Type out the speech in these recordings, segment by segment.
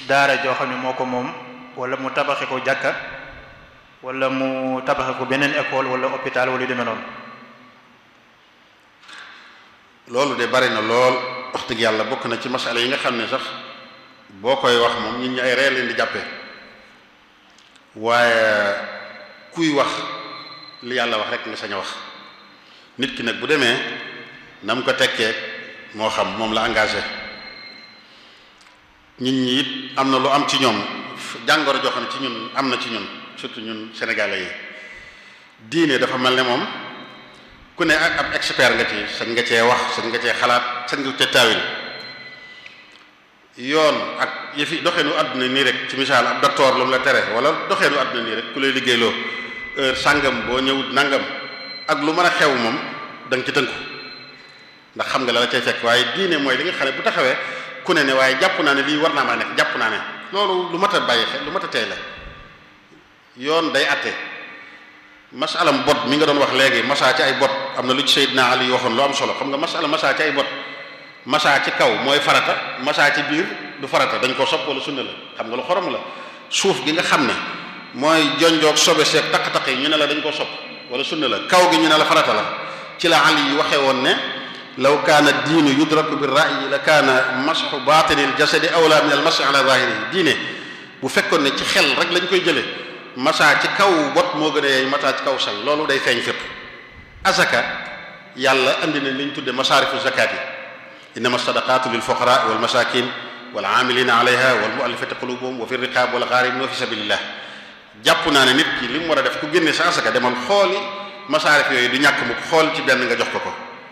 daara joo xam ne moo ko moom wala mu tabaxe ko jàkka wala mu tabaxe ko beneen école wala hôpital wala yu demee noonu loolu de bari na lool wax dëgg yàlla bokk na ci masala yi nga xam ne sax boo koy wax moom nit ñi ay ree leen di jàppee waaye kuy wax li yàlla wax rek nga sañ a wax nit ki nag bu demee na mu ko tekkee moo xam moom la engagé nit ñi it am na lu am ci ñoom jàngoro joo xam ne ci ñun am na ci ñun surtout ñun sénégalais yi diine dafa mel ne moom ku ne ak ab expert nga ci sañ nga cee wax sañ nga cee xalaat sañ nga cee taawil yoon ak yëfi doxeenu àdduna nii rek ci misaal ab docteur lu mu la tere wala doxeenu àdduna nii rek ku lay liggéeyloo heure sàngam boo ñëwut nangam ak lu mën a xew moom da nga ci tënku ndax xam nga la la cay fekk waaye diine mooy li nga xam ne bu taxawee ku ne ne waaye jàpp naa ne lii war naa maa nekk jàpp naa ne loolu lu mat a bàyyi xel lu mat a tey la yoon day atte masalam bot mi nga doon wax léegi masaa ci ay bot am na lu ci Seydina Ali waxoon lu am solo xam nga masala masaa ci ay bot masaa ci kaw mooy farata masaa ci biir du farata dañ koo sopp wala sunna la xam nga lu xorom la suuf gi nga xam ne mooy jonjoog sobe seeg taq-taq yi ñu ne la dañ koo sopp wala sunna la kaw gi ñu ne la farata la ci la Ali yi waxee woon ne law kaana diinu yudraku bi ra'yi la kaana masxu batinil jasadi awla min al masxi ala zahiri diine bu fekkoon ne ci xel rek lañ koy jëlee masaa ci kaw bot moo gën a yeey masaa ci kaw sang loolu day feeñ fépp azaka yàlla andi na li ñu tudde masaarifu zakat yi innama sadaqatu lil fuqara wal masakin wal amilina alayha wal muallafati qulubuhum wa fi riqab wal gharibin wa fi sabilillah jàpp naa ne nit ki li mu war a def ku génne sa azaka demal xooli masaarif yooyu du ñàkk mu xool ci benn nga jox ko ko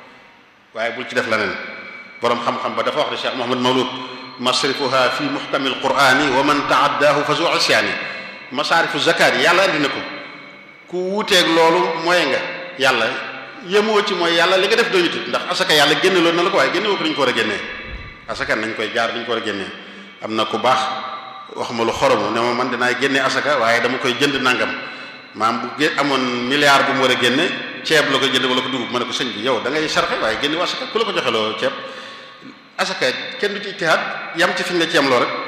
waaye bul ci def leneen borom xam-xam ba dafa wax ne Cheikh Mouhamad Mawlud masrifuha fi muhkami alqurani wa man taaddahu fa zu isyaani masaarifu zakat yi yàlla andi na ko ku wuuteeg loolu mooy nga yàlla yemoo ci mooy yàlla li nga def doyutut ndax asaka yàlla génne loolu na la ko waaye génne woo ko dañu ko war a génnee asaka nañ koy jaar dañu ko war a génnee am na ku baax wax ma lu xoromu ne ma man dinaay génne asaka waaye dama koy jënd nangam maam bu gé amoon milliard bu mu war a génne ceeb la koy jënd wala ko dugub ma ne ko sëñ bi yow da ngay sarxe waaye génne asaka ku la ko joxe loo ceeb asaka kenn du ci ijtihaad yam ci fi ñu la ci yam loo rek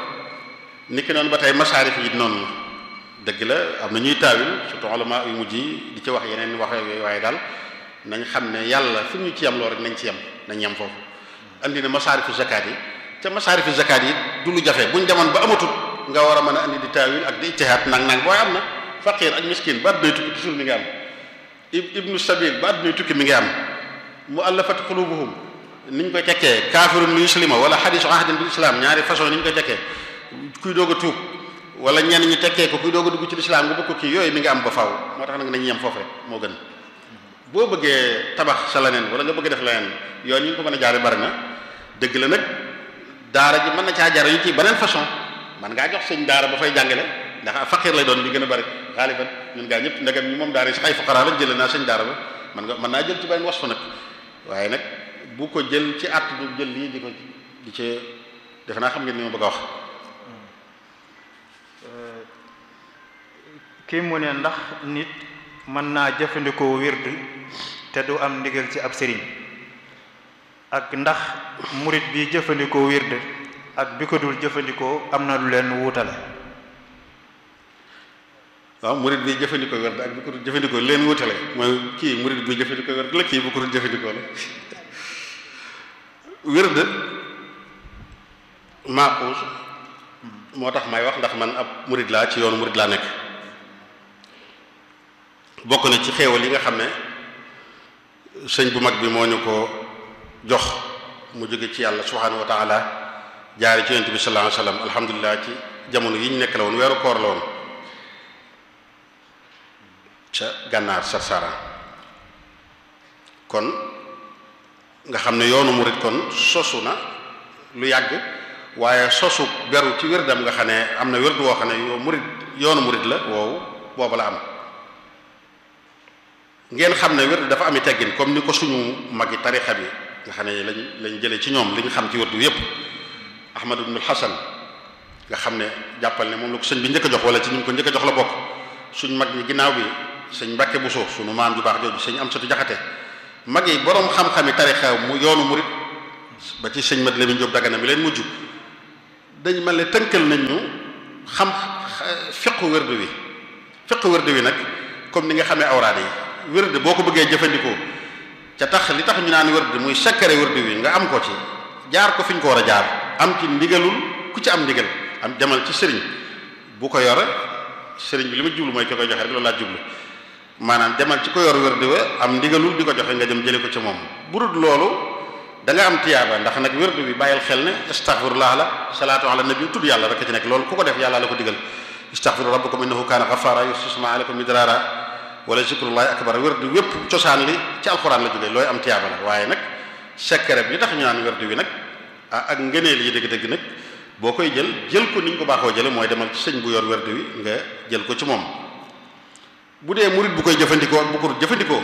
ni ki noonu ba tey masaarif yi noonu la dëgg la am na ñuy taawil surtout ulama yu mujj yi di ci wax yeneen wax yooyu waaye daal nañ xam ne yàlla fi ñu ci yam loo rek nañ ci yam nañ yam foofu andi na masaarifu zakat yi te masaarifu zakat yi du lu jafe buñ demoon ba amatul nga war a mën a andi di taawil ak di ijtihaad nang nang booy am na faqir ak miskin ba addunay tukki toujours mi ngi am ibnu sabil ba addunay tukki mi ngi am muallafat qulubuhum niñ koy tekkee kaafirun li yuslima wala xadisu ahdin bil islam ñaari façon ni ñu koy tekkee kuy doog a tuub wala ñenn ñi tekkee ko kuy doog a dugg ci lislaam nga bëgg ko kii yooyu mi ngi am ba faaw moo tax nag nañu yem foofu rek moo gën boo bëggee tabax sa leneen wala nga bëgg def leneen yoon yi nga ko mën a jaare bari na dëgg la nag daara ji mën na caa jare yu ci beneen façon man ngaa jox sëñ daara ba fay jàngale ndax faqir lay doon li gën a bari xaaliban ñun gaa ñëpp ndegam ñi moom daara yi sax ay fuqara la jëlee naa sëñ daara ba man nga mën naa jël ci beneen wasfa nag waaye nag bu ko jël ci at du jël lii di ko di ci defe naa xam ngeen ni ma bëgg a wax kii mu ne ndax nit mën naa jëfandikoo wird te du am ndigal ci ab sëriñ ak ndax murit bi jëfandikoo wird ak bi ko dul jëfandikoo am na lu leen wuutale waaw murit bi jëfandikoo werd ak bi ko dul jëfandikoo leen wuutale mooy kii murit bi jëfandikoo werd la kii bu ko dul jëfandikoo la wird maaxuus moo tax may wax ndax man ab murit laa ci yoonu murit laa nekk bokk na ci xéewal yi nga xam ne sëñ bu mag bi moo ñu ko jox mu jóge ci yàlla subhanahu wa taala jaare ci yonent bi sallallahu alayhi wasallam alhamdulilah ci jamono yi ñu nekk la woon weeru koor la woon ca gànnaar sarsara kon nga xam ne yoonu murit kon sosu na lu yàgg waaye sosu beru ci wérdam nga xam ne am na wérdu woo xam ne yow murit yoonu murit la woowu booba la am ngeen xam ne wérdu dafa ami teggin comme ni ko suñu magi tarixa bi nga xam ne lañ lañ jëlee ci ñoom li ñu xam ci wérdu yépp ahmad ibnul hasan nga xam ne jàppal ne moom la ko sëñ bi njëkk a jox wala ci ñu ko njëkk a jox la bokk suñ mag ñi ginnaaw bi sëñ Mbàkke Buso suñu maam ju baax jooju sëñ Amsatu Jaxate mag yi boroom xam-xami tarixa mu yoonu murit ba ci sëñ Mat Lamin Jóob Dagana mi leen mujj dañ mel ne tënkal nañ ñu xam fiqu wérdu wi fiqu wérdu wi nag comme ni nga xamee awraad yi wérdu boo ko bëggee jëfandikoo ca tax li tax ñu naan wérdu muy sakkare wérdu wi nga am ko ci jaar ko fi ñu ko war a jaar am ci ndigalul ku ci am ndigal am demal ci sëriñ bu ko yore sëriñ bi li ma jublu mooy ki koy joxe rek loolu laa jublu maanaam demal ci ko yor wérdu wa am ndigalul di ko joxe nga dem jële ko ci moom bu dul loolu da nga am tiyaaba ndax nag wérdu bi bàyyil xel ne astaghfirullah la salaatu ala nabi tudd yàlla rek ci nekk loolu ku ko def yàlla la ko digal istaghfiru rabbakum innahu kaana ghaffara yursilu samaa alaykum midrara wala zikrullahi akbar wérdu wépp cosaan li ci alxuraan la jógee looy am tiyaaba la waaye nag sekkere bi li tax ñu naan wérdu wi nag ah ak ngëneel yi dëgg-dëgg nag boo koy jël jël ko ni ñu ko baaxoo jële mooy demal ci sëñ bu yor wérdu wi nga jël ko ci moom bu dee murit bu koy jëfandikoo bu ko jëfandikoo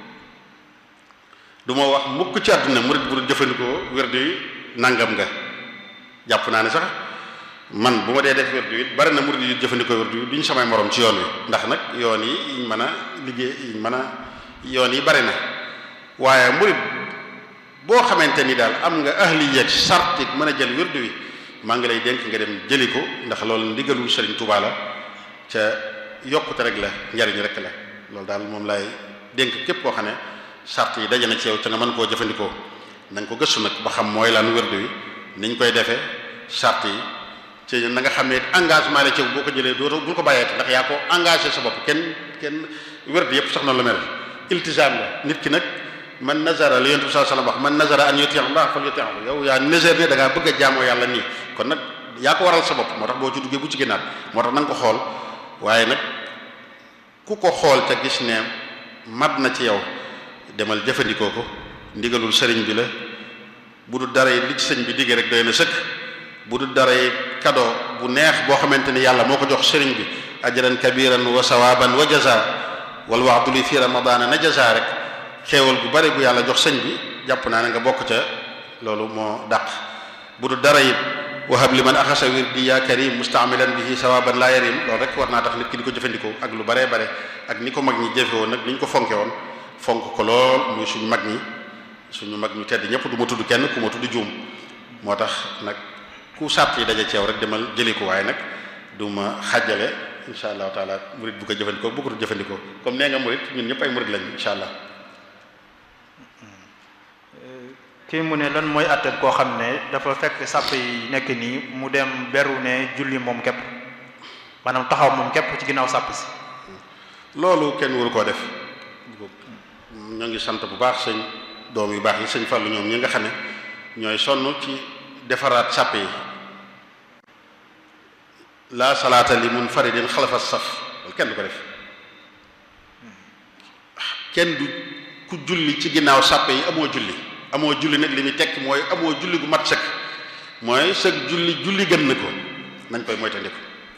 du ma wax mukk ci àdduna murit bu jëfandikoo wérdu wi nangam nga jàpp naa ne sax man bu ma dee def wérdu wi bari na murit yu jëfandikoo wérdu wi duñ samay morom ci yoon wi ndax nag yoon yi yiñ mën a liggéey yiñ mën a yoon yi bari na waaye murit boo xamante ni daal am nga ahliya sarti mën a jël wérdu wi maa ngi lay dénk nga dem jëli ko ndax loolu ndigalul Sëriñ Tuubaa la ca yokkute rek la njariñ rek la loolu daal moom lay dénk képp koo xam ne sart yi daje na ci yow ca nga mën koo jëfandikoo na nga ko gëstu nag ba xam mooy lan wérdu wi niñ koy defee sart yi ci na nga xam ne engagement la ci boo ko jëlee doo bul ko bàyyeeti ndax yaa ko engagé sa bopp kenn kenn wérdu yépp sax noonu la mel iltizaam la nit ki nag man nazara li yonent bi sallallahu alayhi wasallam wax man nazara an yuti Allah fal yuti'hu yow yaa nazar ne da ngaa bëgg a jaamoo yàlla nii kon nag yaa ko waral sa bopp moo tax boo ci duggee bu ci génnaat moo tax na nga ko xool waaye nag ku ko xool te gis ne mat na ci yow demal jëfandikoo ko ndigalul sëriñ bi la bu dul dara yi li ci sëñ bi diggee rek doy na sëkk bu dul dara yi cadeau bu neex boo xamante ni yàlla moo ko jox sëriñ bi ajran kabiran wa sawaban wa jaza wal wa'du li fi ramadana na jaza rek xéewal bu bari bu yàlla jox sëñ bi jàpp naa ne nga bokk ca loolu moo dàq bu dul dara it wahab li man axasa wirdi ya karim mustaamilan bihi sawaban la yarim loolu rek war naa tax nit ki di ko jëfandikoo ak lu baree bare ak ni ko mag ñi jëfe woon nag ni ñu ko fonke woon fonk ko lool muy suñu mag ñi suñu mag ñu tedd ñëpp du ma tudd kenn ku ma tudd juum moo tax nag ku sàtt yi daje ceew rek demal jëli ko waaye nag du ma xàjjale insha allahu taala murid bu ko jëfandikoo bu ko jëfandikoo comme nee nga murid ñun ñëpp ay murid lañ insha allah kii mu ne lan mooy àtteeb koo xam ne dafa fekk sàpp yi nekk nii mu dem beru ne julli moom képp maanaam taxaw moom képp ci ginnaaw sàpp si loolu kenn waru koo def ñoo ngi sant bu baax sëñ doom yu baax yi sëñ Fallu ñoom ñi nga xam ne ñooy sonn ci defaraat sàpp yi la salaata li munfaridin xalafa saf loolu kenn du ko def kenn du ku julli ci ginnaaw sàpp yi amoo julli amoo julli nag li muy tekk mooy amoo julli gu mat sëkk mooy sëg julli julli gën na ko nañ koy moytandiku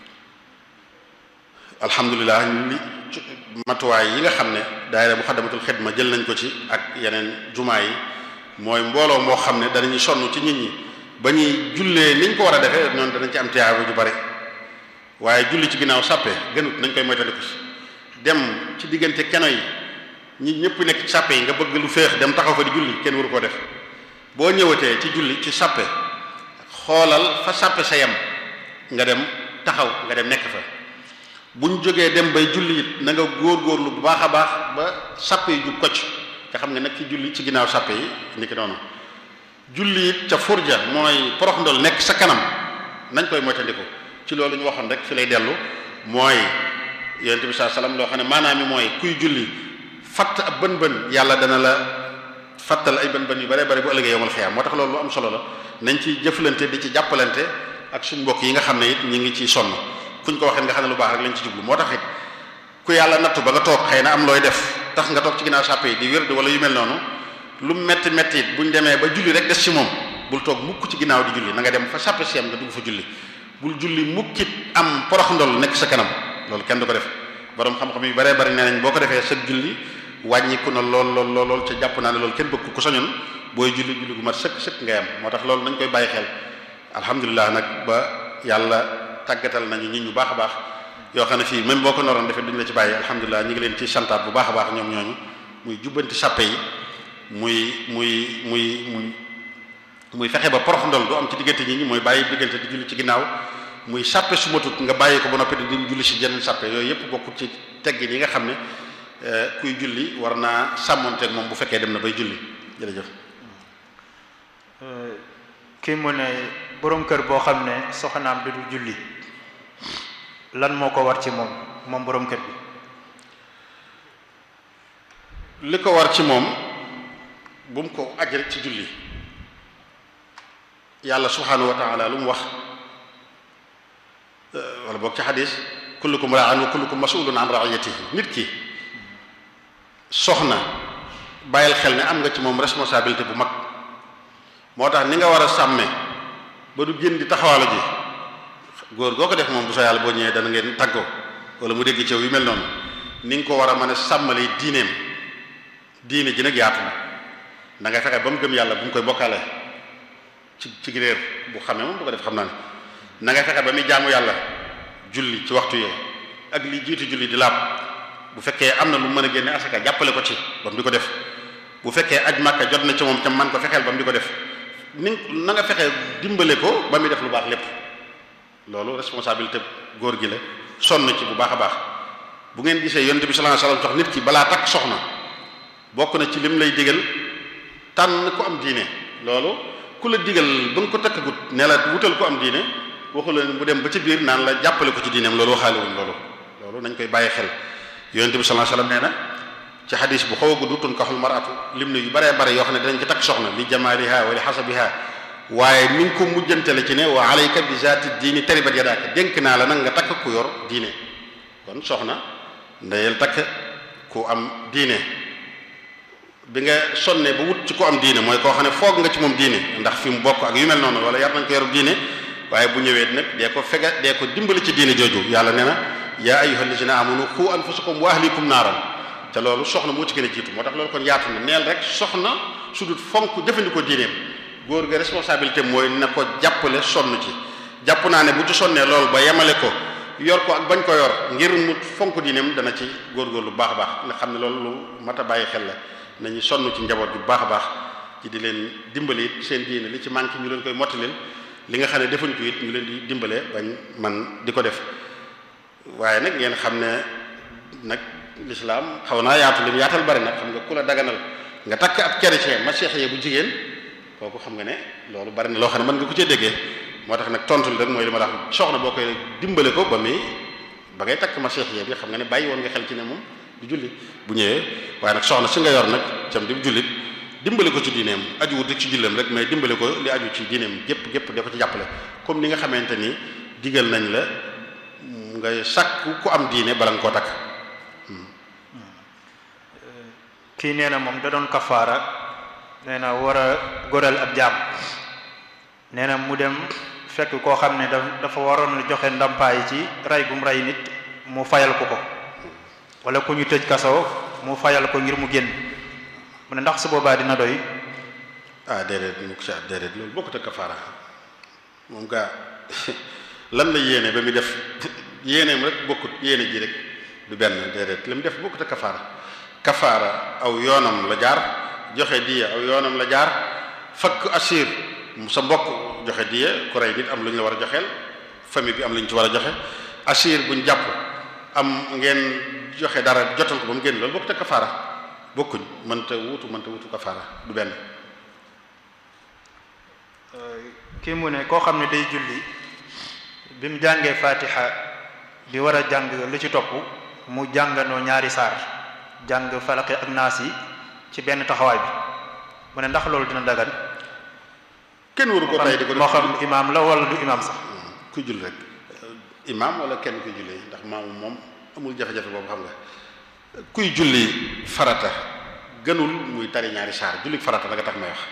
alhamdulilah li matuwaay yi nga xam ne daayira bu xaddamatul xidma jël nañ ko ci ak yeneen jumaa yi mooy mbooloo moo xam ne danañu sonn ci nit ñi ba ñuy jullee niñ ko war a defee noonu danañ ci am tiyaaba ju bari waaye julli ci ginnaaw sàppe gënut nañ koy moytandiku dem ci diggante keno yi ñi ñëpp nekk ci sàppe yi nga bëgg lu féex dem taxaw fa di julli kenn waru koo def boo ñëwatee ci julli ci sàppe xoolal fa sàppe sa yem nga dem taxaw nga dem nekk fa buñ jógee dem bay julli it na nga góorgóorlu bu baax a baax ba sàppe yi jub kocc nga xam nga nag ci julli ci ginnaaw sàppe yi ni ki noonu julli it ca furja mooy porox ndol nekk sa kanam nañ koy moytandiku ci loolu ñu waxoon rek fi lay dellu mooy yonent bi saa salaam loo xam ne maanaam mi mooy kuy julli fatt ab bën bën yàlla dana la fattal ay bën bën yu bare bare bu ëllëgee yowmal xiyaam moo tax loolu lu am solo la nañ ci jëflante di ci jàppalante ak suñ mbokk yi nga xam ne it ñu ngi ciy sonn kuñ ko waxee nga xam ne lu baax rek lañ ci jublu moo tax it ku yàlla nattu ba nga toog xëy na am looy def tax nga toog ci ginnaaw sàppe yi di wérd wala yu mel noonu lu metti metti it buñ demee ba julli rek des ci moom bul toog mukk ci ginnaaw di julli na nga dem fa sàppe si am nga dugg fa julli bul julli mukkit am porox ndol nekk sa kanam loolu kenn du ko def borom xam-xam yu bare bari nee nañ boo ko defee sa julli wàññiku na lool lool lool lool ca jàpp naa ne loolu kenn bëgg ku soñoon booy julli julli gu mat sëkk sëkk ngay am moo tax loolu nañ koy bàyyi xel alhamdulilah nag ba yàlla tàggatal nañu nit ñu baax a baax yoo xam ne fii même boo ko noroon defee duñu la ci bàyyi alhamdulilah ñu ngi leen ci santaat bu baax a baax ñoom ñooñu muy jubbanti sàppe yi muy muy muy muy muy fexe ba porox ndol du am ci diggante nit ñi mooy bàyyi diggante di julli ci ginnaaw muy sàppe su matut nga bàyyi ko ba noppi di julli si jeneen sàppe yooyu yëpp bokkut ci teggin yi nga xam ne kuy julli war naa sàmmonteeg moom bu fekkee dem na bay julli jërëjëf kii mu ne boroom kër boo xam ne soxnaam du dul julli lan moo ko war ci moom moom boroom kër bi li ko war ci moom bu mu ko aj rek ci julli yàlla subhanahu wa taala lu mu wax wala boog ci xadis kullukum ra'an wa kullukum mas'ulun an ra'iyatihi nit ki soxna bàyyil xel ne am nga ci moom responsabilité bu mag moo tax ni nga war a sàmme ba du génn di taxawaala ji góor goo ko def moom bu sa yàlla boo ñëwee dana ngeen tàggoo wala mu dégg ci yu mel noonu ni nga ko war a mën a sàmmale diineem diine ji nag yaatu na da ngay fexe ba mu gëm yàlla bu mu koy bokkaale ci ci réer bu xamee moom bu ko def xam naa ne na ngay fexe ba muy jaamu yàlla julli ci waxtu yee ak li jiitu julli di laab bu fekkee am na lu mën a génne asaka jàppale ko ci ba mu di ko def bu fekkee aj màkka jot na ci moom ca man ko fexeel ba mu di ko def ni na nga fexe dimbale ko ba muy def lu baax lépp loolu responsabilité góor gi la sonn ci bu baax a baax bu ngeen gisee yonent bi sallallahu alayhi wasallam tax nit ki balaa takk soxna bokk na ci lim lay digal tànn ku am diine loolu ku la digal ba nga ko takkagut ne la wutal ku am diine waxu la bu dem ba ci biir naan la jàppale ko ci diineem loolu waxaale wuñ loolu loolu nañ koy bàyyi xel yonent bi sallallahu alayhi wasallam nee na ci xadis bu xaw a gudd tunkaxul maratu lim ne yu baree bare yoo xam ne danañ ci takk soxna li jamaaliha wa li xasabiha waaye mi ngi ko mujjantale ci ne wa alayka bi zaati diini taribat yadaaka dénk naa la nag nga takk ku yor diine kon soxna ndeyel takk ku am diine bi nga sonnee ba wut ci ku am diine mooy koo xam ne foog nga ci moom diine ndax fi mu bokk ak yu mel noonu wala yar nañ ko yor diine waaye bu ñëwee nag dee ko fega dee ko dimbali ci diine jooju yàlla nee na yaa ayyuhal lazina amanu qu anfusakum wa ahlikum naaran te loolu soxna moo ci gën a jiitu moo tax loolu kon yaatu na neel rek soxna su dul fonk jëfandikoo diineem góor ga responsabilité mooy na ko jàppale sonn ci jàpp naa ne bu ci sonnee loolu ba yemale ko yor ko ak bañ ko yor ngir mu fonk diineem dana ci góorgóorlu bu baax a baax nga xam ne loolu lu mat a bàyyi xel la nañu sonn ci njaboot bu baax a baax ci di leen dimbali it seen diine li ci manqué ñu leen koy mottalil li nga xam ne defuñ ko it ñu leen di dimbale bañ man di ko def waaye nag ngeen xam ne nag lislaam xaw naa yaatu lim yaatal bari nag xam nga ku la daganal nga takk ab chrétien masiixee bu jigéen kooku xam nga ne loolu bari na loo xam ne mën nga ko cee déggee moo tax nag tontul rek mooy li ma la wax soxna boo koy dimbale ko ba muy ba ngay takk masiixee bi xam nga ne bàyyi woon nga xel ci ne moom du julli bu ñëwee waaye nag soxna si nga yor nag cam di jullit dimbale ko ci diineem aju wut ci julleem rek mais dimbale ko li aju ci diineem gépp gépp da ko ci jàppale comme ni nga xamante ni digal nañ la nga sàkk ku am diine bala nga koo takk kii nee na moom da doon kafaara nee na war a goral ab jaam nee na mu dem fekk koo xam ne dafa waroon a joxe ndampaay ci rey bu mu rey nit mu fayal ko ko wala ku ñu tëj kaso mu fayal ko ngir mu génn mu ne ndax su boobaa dina doy ah déedéet mu ko si at déedéet loolu bokkut ak kafaara moom gaa lan la yéene ba muy def yéeneem rek bokkut yéene ji rek du benn déedéet li mu def bokkut ak kafaara kafaara aw yoonam la jaar joxe diya aw yoonam la jaar fakk assir sa mbokk joxe diya ku rey nit am lu ñu la war a joxeel famille bi am lu ñu ci war a joxe assir buñ jàpp am ngeen joxe dara jotal ko ba mu génn loolu bokkut ak kafaara bokkuñ mënta wutu mënta wutu kafaara du benn kii mu ne koo xam ne day julli bi mu jàngee fatiha bi war a jàng lu ci topp mu jànganoo ñaari saar jàng falaqi ak naas yi ci benn taxawaay bi mu ne ndax loolu dina dagan kenn waru ko tay di ko moo xam imaam la wala du imaam sax ku jull rek imaam wala kenn kuy julli ndax maamu moom amul jafe-jafe boobu xam nga kuy julli farata gënul muy tari ñaari saar julli farata la nga tax may wax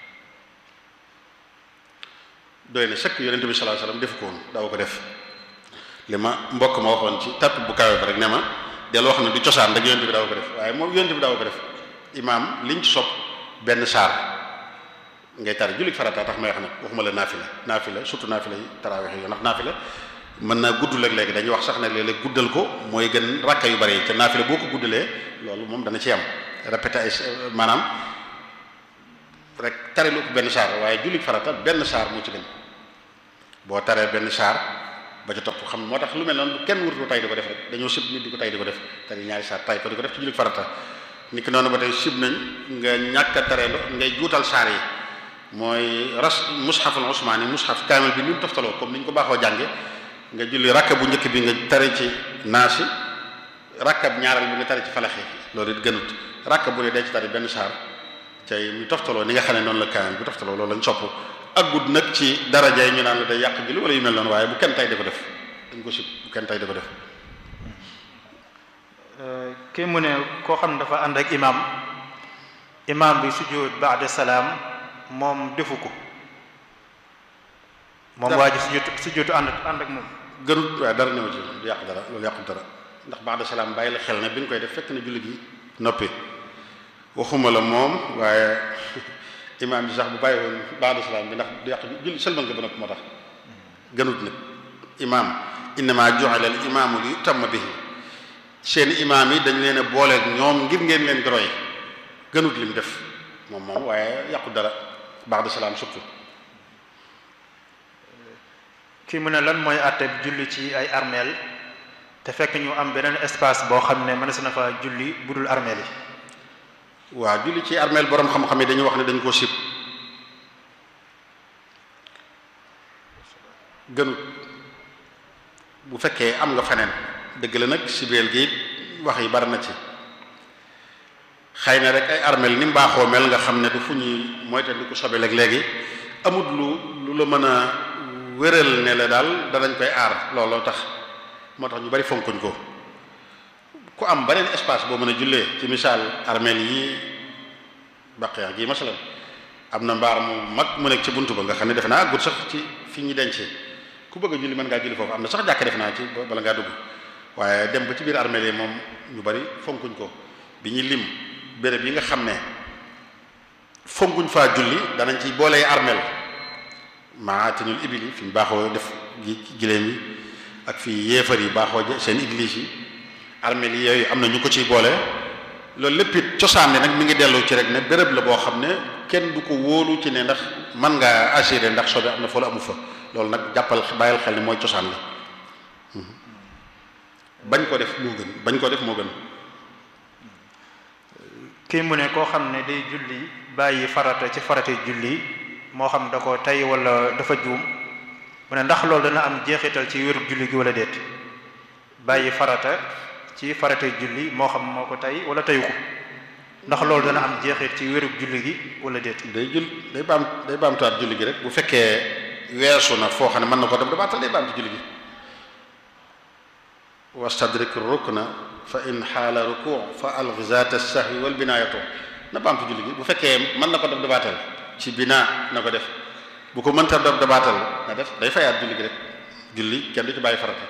doy na sëkk yonente bi sallallahu alayhi wasallam def ko woon daaw ko def li ma mbokk ma waxoon ci tapp bu kawe ba rek ne ma del wax ne du cosaan rek yonente bi daaw ko def waaye moom yonente bi daaw ko def imaam liñ ci sopp benn saar ngay tari julli farata tax may wax nag waxuma la naafila naafila surtout naafila yi taraweex yi ndax naafila mën naa gudd léeg-léegi dañuy wax sax ne léeg-léeg guddal ko mooy gën rakka yu bari yi ca naafila boo ko guddalee loolu moom dana ci am répété ay maanaam rek tari lu ko benn saar waaye julli farata benn saar moo ci gën boo taree benn saar ba ca topp xam moo tax lu mel noonu kenn wurtu tay di ko def rek dañoo sib nit di ko tay di ko def tari ñaari saar tay ko di ko def ci julli farata nit ki noonu ba tey sib nañ nga ñàkk a taree ngay juutal saar yi mooy ras mushaful usmaani mushaf kaamil bi ni mu toftaloo comme ni ñu ko baaxoo jànge nga julli rakka bu njëkk bi nga tare ci naasi rakka bu ñaareel bi nga tare ci falaxi loolu it gënut rakka bu ne day ci tari benn saar tey mu toftaloo ni nga xam ne noonu la kaamil bu toftaloo loolu lañ sopp ak gudd nag ci daraja yi ñu naan la day yàq julli wala yu mel noonu waaye bu kenn tay di ko def dañ ko sib bu kenn tay di ko def kii mu ne koo xam ne dafa ànd ak imam imam bi sujjóot ba'da salaam moom defu ko moom waa ji sujjóot sujjóotu ànd ànd ak moom gënut waaye dara ñëw ci du yàq dara loolu yàqul dara ndax ba'da salaam bàyyi la xel ne bi nga koy def fekk na julli gi noppi waxuma la moom waaye imaam bi sax bu bàyyi woon ba'da salaam bi ndax du yàq julli sëlmal nga ba noppi moo tax gënut nag imaam innama ju'ila al imaamu li yutamma bihi seen imaam yi dañ leen a booleeg ñoom ngir ngeen leen di roy gënut lim def moom moom waaye yàqu dara ba'da salaam surtout kii mu ne lan mooy àtte julli ci ay armeel te fekk ñu am beneen espace boo xam ne mënees na fa julli budul armeel yi waaw julli ci armeel boroom xam-xam yi dañuy wax ne dañ koo sib gënut bu fekkee am nga feneen dëgg la nag sibeel gi wax yi bari na ci xëy na rek ay armeel ni mu baaxoo mel nga xam ne du fu ñuy moyte di ko sobe léeg-léegi amut lu lu la mën a wéral ne la daal danañ koy aar looloo tax moo tax ñu bari fonkuñ ko ku am beneen espace boo mën a jullee ci misaal armeel yi baqiya gi masalan am na mbaar mu mag mu nekk ci buntu ba nga xam ne defe naa àggut sax ci fi ñu denc ku bëgg a julli mën ngaa julli foofu am na sax jàkk def naa ci bala ngaa dugg waaye dem ba ci biir armeel yi moom ñu bari fonkuñ ko bi ñuy lim béréb yi nga xam ne fonkuñ faa julli danañ ci boolee armeel maatinul ibil yi fi ñu baaxoo def gi giléem yi ak fii yéefar yi baaxoo seen église yi armeel yi yooyu am na ñu ko ciy boole loolu lépp it cosaan nag mi ngi dellu ci rek ne béréb la boo xam ne kenn du ko wóolu ci ne ndax mën ngaa assuré ndax sobe am na fa la amu fa loolu nag jàppal bàyyil xel ne mooy cosaan la bañ ko def moo gën bañ ko def moo gën kii mu ne koo xam ne day julli bàyyi farata ci farata julli moo xam da ko tey wala dafa juum mu ne ndax loolu dana am jeexital ci wéru julli gi wala déet bàyyi farata ci farata julli moo xam moo ko tey wala teyu ko ndax loolu dana am jeexit ci wéru julli gi wala déet day jul day baam day baamtuwaat julli gi rek bu fekkee weesu na foo xam ne mën na ko dem dabaatal day baamtu julli gi wastadrik rukna fa in xaala ruku fa alghi zaata sahwi wal binaayatu na baamtu julli gi bu fekkee mën na ko def dabaatal ci binaa na ko def bu ko mënta def dabaatal na def day fayaat julli gi rek julli kenn du ci bàyyi farata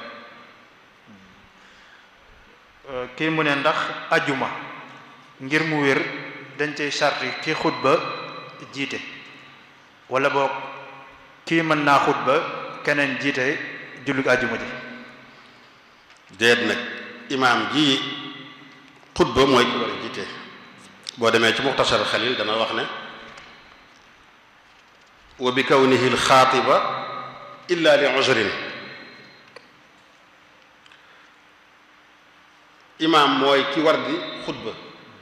kii mu ne ndax ajuma ngir mu wér dañ cay sarti ki xutba jiite wala boog kii mën naa xutba keneen jiite julli ajuma ji déet nag imaam ji xutba mooy ki war a jiite boo demee ci muxtasar xalil dana wax ne wa bi kawnihi alxaatiba illa li uzrin imaam mooy ki war di xutba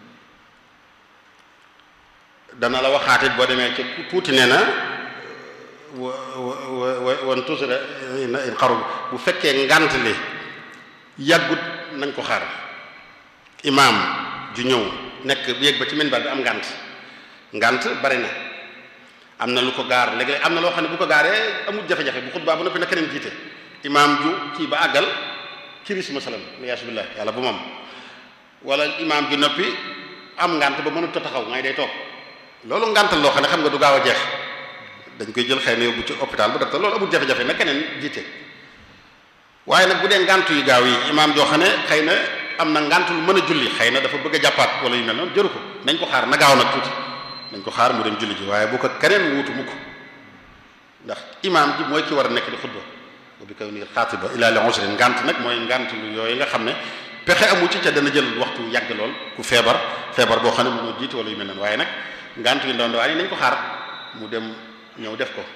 dana la waxaatit boo demee ci tuuti nee na wa wa wan tusra in xaru bu fekkee ngant li yàggut nañ ko xaar imaam ju ñëw nekk yéeg ba ci minbar bi am ngant ngant bari na am na lu ko gaar léegi am na loo xam ne bu ko gaaree amul jafe-jafe bu xutbaa bu noppi na keneen jiite imaam ju kii ba àggal kiris masalan liyaasu billah yàlla bu moom wala imaam ju noppi am ngant ba mënut a taxaw ngay day toog loolu ngantal loo xam ne xam nga du gaaw a jeex dañ koy jël xëy na yóbbu ci hôpital bu docteur loolu amul jafe-jafe na keneen jiite waaye nag bu dee ngant yu gaaw yi imaam joo xam ne xëy na am na ngant lu mën a julli xëy na dafa bëgg a jàppaat wala yu mel noonu jëru ko nañ ko xaar na gaaw nag tuuti nañ ko xaar mu dem julli ji waaye bu ko keneen wuutu mukk ndax imaam ji mooy ki war a nekk di xutba bu bi koy ni xaatiba ila li usrin ngant nag mooy ngant lu yooyu nga xam ne pexe amu ci ca dana jël waxtu yàgg lool ku feebar feebar boo xam ne mënoo jiite wala yu mel noonu waaye nag ngant yu ndaw ndawaan yi nañ ko xaar mu dem ñëw def ko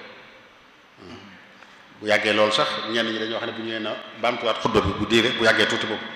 bu yàggee loolu sax ñenn ñi dañoo wax ne bu ñëwee na baamtuwaat xutba bi bu diire bu yàggee tuuti boobu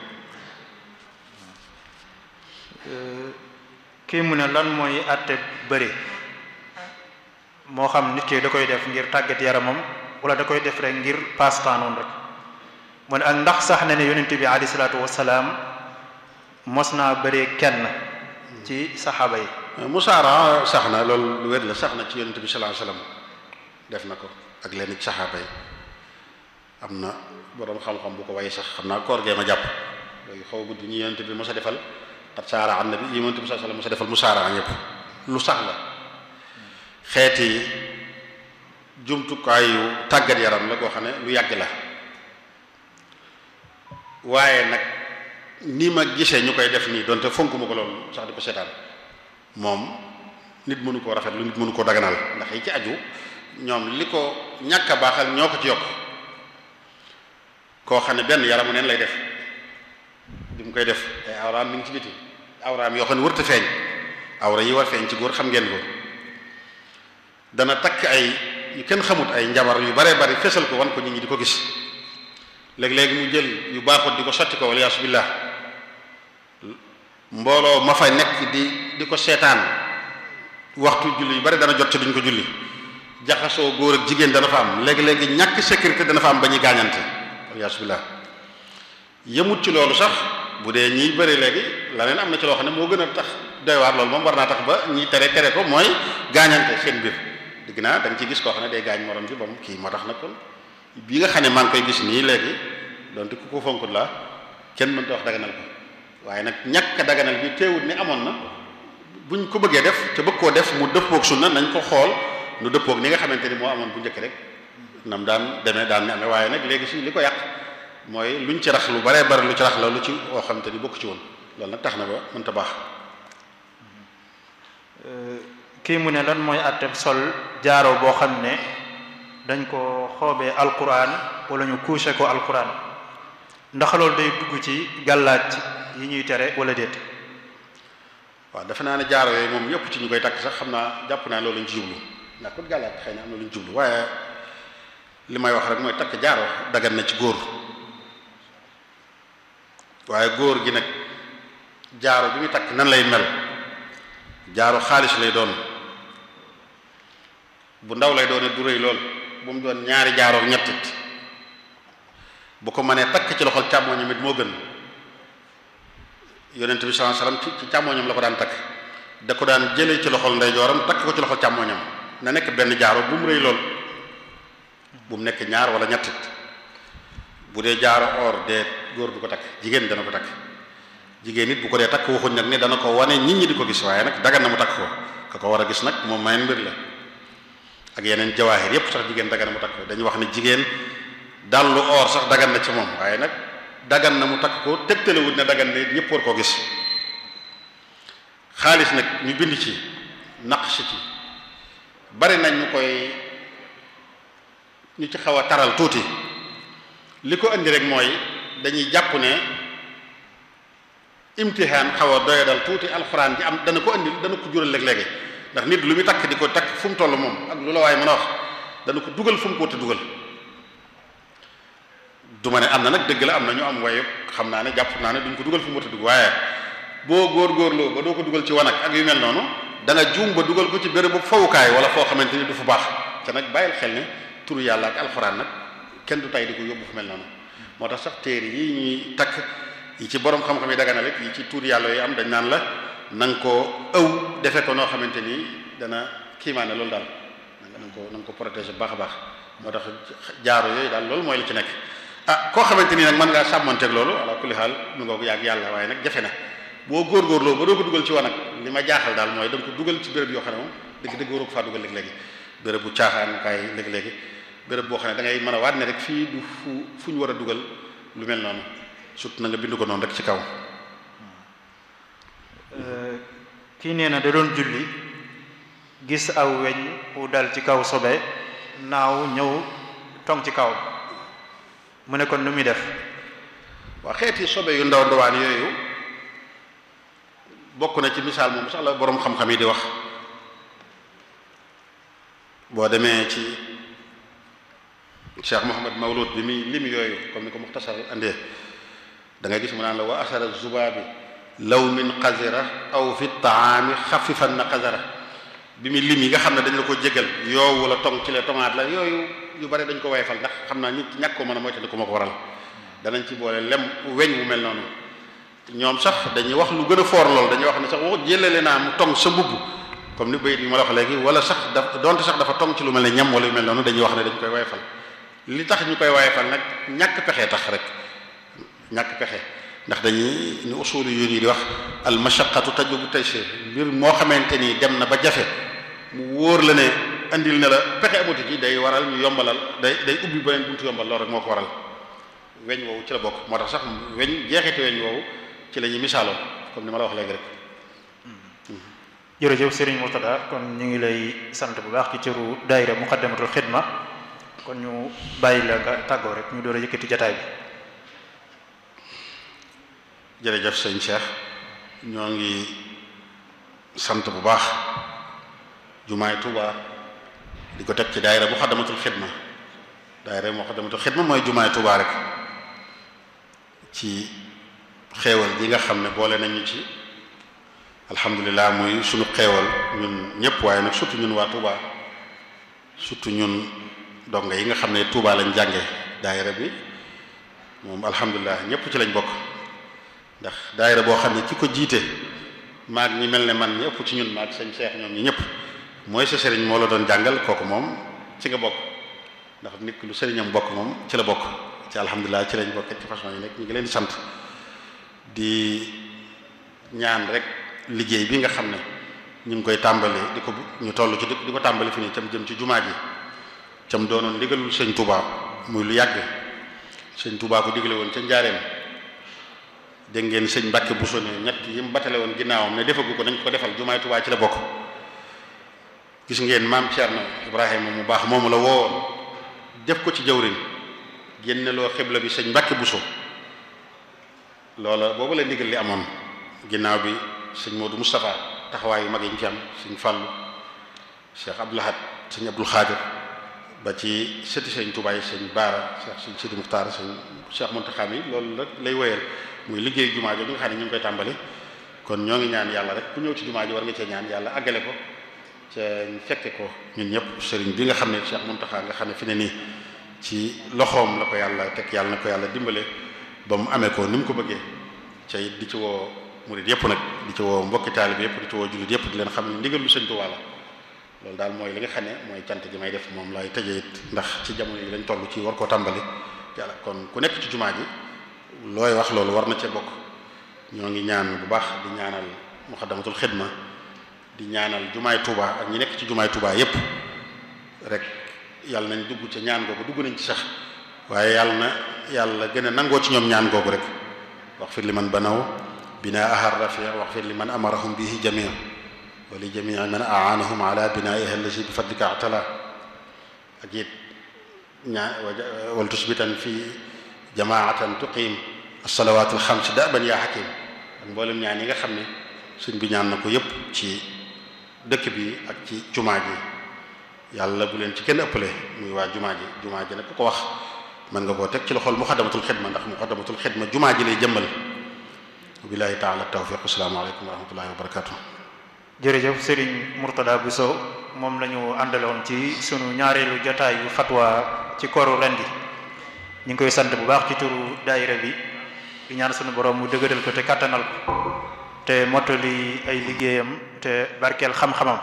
kii mu ne lan mooy àtte bëri moo xam nit ki da koy def ngir tàggat yaramam wala da koy def rek ngir passe-temps noonu rek mu ne ak ndax sax na ne yonent bi alayhi salaatu wasalaam mos naa bëree kenn ci saxaaba yi musaara sax na loolu lu wér la sax na ci yonent bi sallallahu alayhi wasallam def na ko ak leen ci saxaaba yi am na boroom xam-xam bu ko way sax xam naa koor gee ma jàpp yooyu xaw guddi ñi yonent bi mos a defal xat saara an nabi yi yonent bi sallallahu alayhi wasallam mos a defal musaara ñëpp lu sax la xeeti jumtukaayu tàggat yaram la koo xam ne lu yàgg la waaye nag ni ma gisee ñu koy def nii donte fonk ma ko loolu sax di ko seetaan moom nit mënu koo rafet lu nit mënu koo daganal ndax yi ci aju ñoom li ko ñàkk a baaxal ñoo ko ci yokk koo xam ne benn yaramu neen lay def bi mu koy def ay awraam mi ngi ci biti awraam yoo xam ne wërta feeñ awra yi war feeñ ci góor xam ngeen ko dana takk ay yu kenn xamut ay njabar yu bare bari fesal ko wan ko nit ñi di ko gis léeg-léegi mu jël yu baaxut di ko sotti ko wala yaasu billah mbooloo ma fa nekk di di ko seetaan waxtu julli yu bari dana jot ci duñ ko julli jaxasoo góor ak jigéen dana fa am léegi-léegi ñàkk sécurité dana fa am ba ñuy gaañante wala yaasu billah yemut ci loolu sax bu dee ñiy bëri léegi laneen am na ci loo xam ne moo gën a tax doy waar loolu moom war naa tax ba ñi tere tere ko mooy gaañante seen biir dégg naa da nga ci gis koo xam ne day gaañ morom ji ba mu kii moo tax nag kon bi nga xam ne maa ngi koy gis nii léegi donte ku ko fonkut la kenn mënta wax daganal ko waaye nag ñàkk a daganal bi teewut ni amoon na buñ ko bëggee def te bëgg koo def mu dëppoog sunna nañ ko xool nu dëppoog ni nga xamante ni moo amoon bu njëkk rek nam daan demee daan ni amee waaye nag léegi si li ko yàq mooy luñ ci rax lu baree bari lu ci rax la lu ci woo xamante ni bokk ci woon loolu nag tax na ba mënta baax kii mu ne lan mooy àtte sol jaaro boo xam ne dañ ko xoobee alquran wala ñu couché ko alquran ndax loolu day dugg ci gàllaaj yi ñuy tere wala déet waaw defe naa ne jaaro yooyu moom yëpp ci ñu koy takk sax xam naa jàpp naa loolu lañ ci jublu ndax kon gàllaaj xëy na am na lu ñu jublu waaye li may wax rek mooy takk jaaro dagan na ci góor waaye góor gi nag jaaro bi muy takk nan lay mel jaaro xaalis lay doon bu ndaw lay doone du rëy lool bu mu doon ñaari jaaroo ñettit bu ko mënee takk ci loxol càmmooñam it moo gën yonent bi sallallahu alayhi wasallam ci ci càmmooñam la ko daan takk da ko daan jëlee ci loxol ndeyjooram takk ko ci loxol càmmooñam na nekk benn jaaro bu mu rëy lool bu mu nekk ñaar wala ñettit bu dee jaaro or dee góor du ko takk jigéen dana ko takk jigéen it bu ko dee takk waxuñ nag ne dana ko wane nit ñi di ko gis waaye nag dagan na mu takk ko ka ko war a gis nag moom mayen mbir la ak yeneen jawaahir yépp sax jigéen dagan na mu takk ko dañuy wax ne jigéen dallu or sax dagan na ci moom waaye nag dagan na mu takk ko tegtalewut ne dagan na ñëpp war koo gis xaalis nag ñu bind ci naqsh ci bari nañ ñu koy ñu ci xaw a taral tuuti li ko indi rek mooy dañuy jàpp ne imtihaan xaw a doyadal tuuti alxuraan ji am dana ko indi dana ko jural léeg-léegi ndax nit lu muy takk di ko takk fu mu toll moom ak lu la waaye mën a wax dana ko dugal fu mu ko wut dugal du ma ne am na nag dëgg la am na ñu am wayu xam naa ne jàpp naa ne duñ ko dugal fu mu wut dugg waaye boo góor-góorloo ba doo ko dugal ci wanag ak yu mel noonu da nga juum ba dugal ko ci béréb bu fawukaay wala foo xamante ni du fu baax te nag bàyyil xel ne turu yàlla ak alxuraan nag kenn du tay di ko yóbbu fu mel noonu moo tax sax téere yi ñuy takk yi ci borom xam-xam yi dagana rek yi ci tur yàlla yi am dañ naan la na nga ko ëw defe ko noo xamante ni dana kiimaane loolu daal na nga ko na nga ko protéger bu baax a baax moo tax jaaro yooyu daal loolu mooy li ci nekk ah koo xamante ni nag mën ngaa sàmmanteeg loolu ala kulli xaal nu nga ko yàgg yàlla waaye nag jafe na boo góorgóorloo ba doo ko dugal ci wanag li ma jaaxal daal mooy da nga ko dugal ci béréb yoo xam ne moom dëgg dëgg waroo ko faa dugal léegi-léegi béréb bu caaxaan kaay léegi-léegi béréb boo xam ne da ngay mën a waat ne rek fii du fu fu ñu war a dugal lu mel noonu surtout na nga bind ko noonu rek ci kaw kii nee na da doon julli gis aw weñ wu dal ci kaw sobe naaw ñëw tong ci kaw mu ne kon lu muy def waa xeeti sobe yu ndaw ndawaan yooyu bokk na ci misaal moom sax la boroom xam-xam yi di wax boo demee ci Cheikh Mouhamad Mawlud bi muy lim yooyu comme ni ko muxtasar andee da ngay gis mu naan la wa asara zubaabi law min qazira aw fi taami xafifan na qazara bi muy lim yi nga xam ne dañ la ko jégal yoo wala tong ci la tomaat la yooyu yu bari dañ ko wayfal ndax xam naa nit ñàkk ko mën a moytandi ko ma ko waral danañ ci boole lem weñ wu mel noonu ñoom sax dañuy wax lu gën a foor lool dañuy wax ne sax wax jëlale naa mu tong sa mbubb comme ni bayit yi ma la wax léegi wala sax daf donte sax dafa tong ci lu mel ne ñam wala yu mel noonu dañuy wax ne dañ koy wayfal li tax ñu koy wayfal nag ñàkk pexe tax rek ñàkk pexe ndax dañuy ñu usulu yu yi di wax al mashaqqatu tajlibu taysir mbir moo xamante ni dem na ba jafe mu wóor la ne andil na la pexe amatu ci day waral ñu yombalal day day ubbi beneen buntu yombal loolu rek moo ko waral weñ woowu ci la bokk moo tax sax weñ jeexiti weñ woowu ci la ñuy misaaloon comme ni ma la wax léegi rek jërëjëf Serigne Murtada kon ñu ngi lay sant bu baax ci cëru daayira muqaddamatul xidma kon ñu bàyyi la nga tàggoo rek ñu door a yëkkati jataay bi jërëjëf sëñ Cheikh ñoo ngi sant bu baax jumaay Tuuba di ko teg ci daayira muqaddamatul xidma daayira muqaddamatul xidma mooy jumaay Tuuba rek ci xeewal ji nga xam ne boole nañu ci alhamdulilah muy sunu xeewal ñun ñëpp waaye nag surtout ñun waa Touba surtout ñun donga yi nga xam ne Touba lañ jànge daayira bi moom alhamdulilah ñëpp ci lañ bokk ndax daayira boo xam ne ki ko jiite maag ñi mel ne man ñi ëpp ci ñun maag sëñ Cheikh ñoom ñi ñëpp mooy sa sëriñ moo la doon jàngal kooku moom ci nga bokk ndax nit lu sëriñam bokk moom ci la bokk ci alhamdulilah ci lañ bokk ci façon yi nekk ñu ngi leen di sant di ñaan rek liggéey bi nga xam ne ñu ngi koy tàmbali di ko ñu toll ci di ko tàmbali fi nii cam jëm ci jumaa ji cam doonoon ndigalul sëñ Touba muy lu yàgg sëñ Touba ko digale woon ca njaareem dégg ngeen sëñ Mbàkke Buso ne ñett yi mu batale woon ginnaawam ne defagu ko nañ ko defal jumaay Touba ci la bokk gis ngeen maam Thierno Ibrahima mu baax moomu la woowoon def ko ci jawrin génne loo xibla bi sëñ Mbàkke Buso loola boobu la ndigal li amoon ginnaaw bi sëñ Modou Moustapha taxawaay yu mag yi ñu ci am sëñ Fallou Cheikh Abdoul Ahad sëñ Abdoul Khadir ba ci sëti sëñ Touba yi sëñ Baara Cheikh sëñ Sidi Muxtaar sëñ Cheikh Mountakha mi loolu rek lay wéyal muy liggéey jumaa ji nga xam ne ñu ngi koy tàmbali kon ñoo ngi ñaan yàlla rek ku ñëw ci jumaa ji war nga cee ñaan yàlla àggale ko ca ñu fekke ko ñun ñëpp sëriñ bi nga xam ne Cheikh Mountakha nga xam ne fi ne nii ci loxoom la ko yàlla teg yàlla na ko yàlla dimbale ba mu amee ko ni mu ko bëggee ca it di ci woo murid yëpp nag di ci woo mbokki taalib yëpp di ci woo jullit yëpp di leen xam ne ndigal lu sëñ Tuubaa la loolu daal mooy li nga xam ne mooy cant gi may def moom lay tëjee it ndax ci jamono yi lañ toll ci war koo tàmbali yàlla kon ku nekk ci jumaa ji looy wax loolu war na cee bokk ñoo ngi ñaan bu baax di ñaanal muxaddamatul xidma di ñaanal jumaay Tuubaa ak ñi nekk ci jumaay Tuubaa yëpp rek yàlla nañ dugg ca ñaan googu dugg nañ ci sax waaye yàlla na yàlla gën a nangoo ci ñoom ñaan googu rek wax fir li man banaw binaa ahar rafia wax fir li man amarahum bihi jamia wa li jamii man aanahum ala binaiha allati bi fadlika atala ak it ñaa wal tusbitan fi jamaatan tuqim alsalawat alxams daban yaa xakim ak mboolem ñaan yi nga xam ne suñ bi ñaan na ko yépp ci dëkk bi ak ci jumaa ji yàlla bu leen ci kenn ëppale muy waa jumaa ji jumaa ji nag ku ko wax mën nga koo teg ci loxol muxaddamatul xidma ndax muxaddamatul xidma jumaa ji lay jëmmal billahi taala tawfiq assalaamu aleykum wa rahmatullahi wa barakatuh jërëjëf Serigne Mourtada Bousso moom la ñu àndaloon ci sunu ñaareelu jotaay yu fatwa ci kooru ren gi ñu ngi koy sant bu baax ci turu daayira bi di ñaan sunu borom mu dëgëral ko te kàttanal ko te mottali ay liggéeyam te barkeel xam-xamam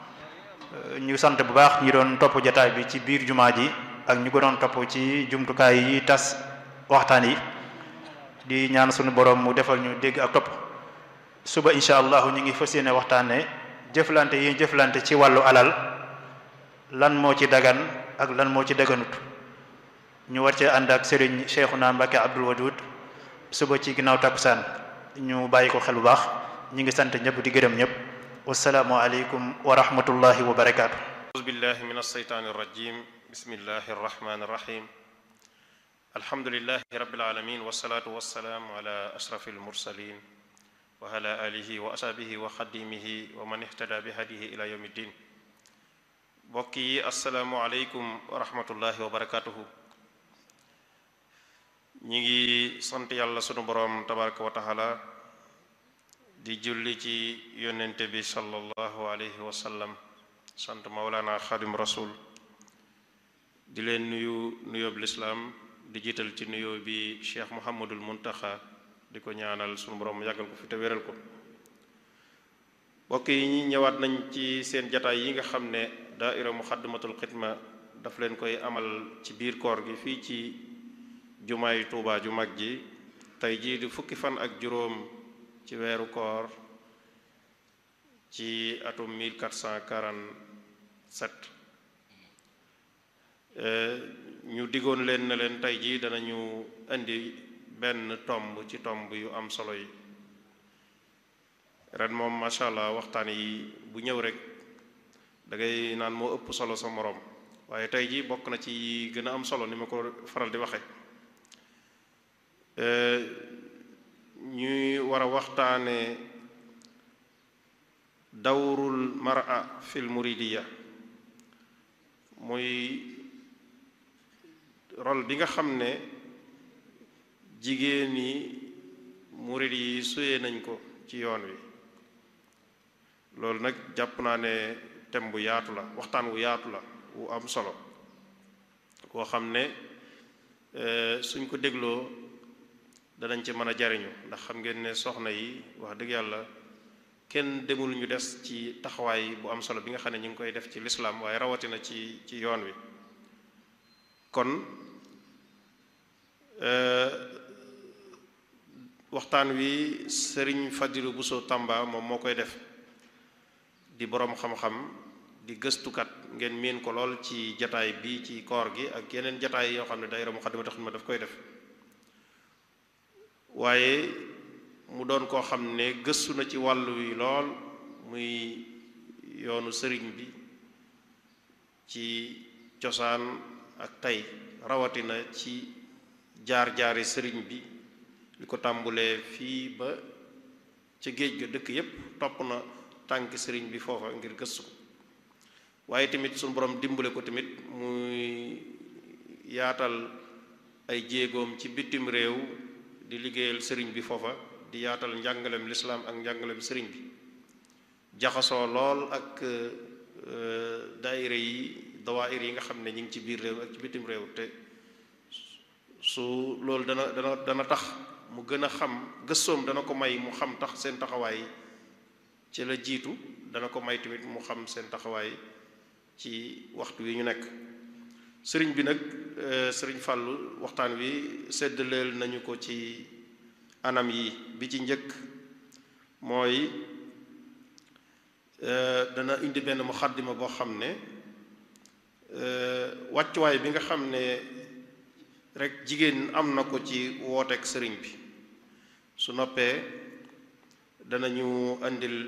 ñu sant bu baax ñi doon topp jotaay bi ci biir jumaa ji ak ñu ko doon topp ci jumtukaay yi tas waxtaan yi di ñaan sunu borom mu defal ñu dégg ak topp suba incha allahu ñu ngi fas yéene waxtaane jëflante yi jëflante ci wàllu alal lan moo ci dagan ak lan moo ci daganut ñu war cee ànd ak Serigne Cheikhouna Mbacké Abdoul Wadoud suba ci ginnaaw takkusaan ñu bàyyi ko xel bu baax ñi ngi sant ñëpp di gërëm ñëpp wasalaamu aleykum wa rahmatullahi wa barakaatu. أعوذ بالله من الشيطان الرجيم بسم الله الرحمن الرحيم الحمد لله رب العالمين والصلاة والسلام على أشرف المرسلين وعلى آله وأصحابه وخديمه ومن اهتدى بهديه إلى يوم الدين mbokk yi asalaamualeykum wa rahmatullahi wa barakatuhu ñi ngi sant yàlla sunu boroom tabaraka wa taala di julli ci yonente bi sallallahu alayhi wa sallam sant maulana xadim rasul di leen nuyu nuyoob lislaam di jiital ci nuyoo bi cheikh muhammadul muntaxa di ko ñaanal sunu boroom yàggal ko fi te wéral ko mbokk yi ñi ñëwaat nañ ci seen jataay yi nga xam ne daaira muxaddamatul xidma daf leen koy amal ci biir koor gi fii ci jumaay tuubaa ju mag ji tey jii di fukki fan ak juróom ci weeru koor ci atum 1447 ñu diggoon leen na leen tey jii danañu indi benn tomb ci tomb yu am solo yi ren moom macha allah waxtaan yi bu ñëw rek da ngay naan moo ëpp solo sa moroom waaye tey jii bokk na ci gën a am solo ni ma ko faral di waxe ñuy war a waxtaane dawrul mar'a fil muridiya muy rôle bi nga xam ne jigéen ñi murid yi suyee nañ ko ci yoon wi loolu nag jàpp naa ne thème bu yaatu la waxtaan wu yaatu la wu am solo koo xam ne suñ ko dégloo danañ ci mën a jariñu ndax xam ngeen ne soxna yi wax dëgg yàlla kenn demul ñu des ci taxawaay bu am solo bi nga xam ne ñu ngi koy def ci lislaam waaye rawatina ci ci yoon wi kon waxtaan wi sëriñ Fadilu Buso Tamba moom moo koy def di boroom xam-xam di gëstukat ngeen miin ko lool ci jataay bi ci koor gi ak yeneen jataay yoo xam ne daayira Muxaddamatul Xidma daf koy def waaye mu doon koo xam ne gëstu na ci wàllu wi lool muy yoonu sëriñ bi ci cosaan ak tey rawatina ci jaar-jaari sëriñ bi li ko tàmbulee fii ba ca géej ga dëkk yépp topp na tànki sëriñ bi foofa ngir gëstu ko waaye tamit suñu borom dimbale ko tamit muy yaatal ay jéegoom ci bitim réew di liggéeyal sëriñ bi foofa di yaatal njàngalem lislaam ak njàngalem sëriñ bi jaxasoo lool ak daayira yi dawaayir yi nga xam ne ñu ngi ci biir réew ak ci bitim réew te su loolu dana dana dana tax mu gën a xam gëstoom dana ko may mu xam tax seen taxawaay ci la jiitu dana ko may tamit mu xam seen taxawaay ci waxtu wi ñu nekk sëriñ bi nag sëriñ Fàllu waxtaan wi séddaleel nañu ko ci anam yi bi ci njëkk mooy dana indi benn muxaddima boo xam ne wàccuwaay bi nga xam ne rek jigéen am na ko ci wooteek sëriñ bi su noppee danañu indil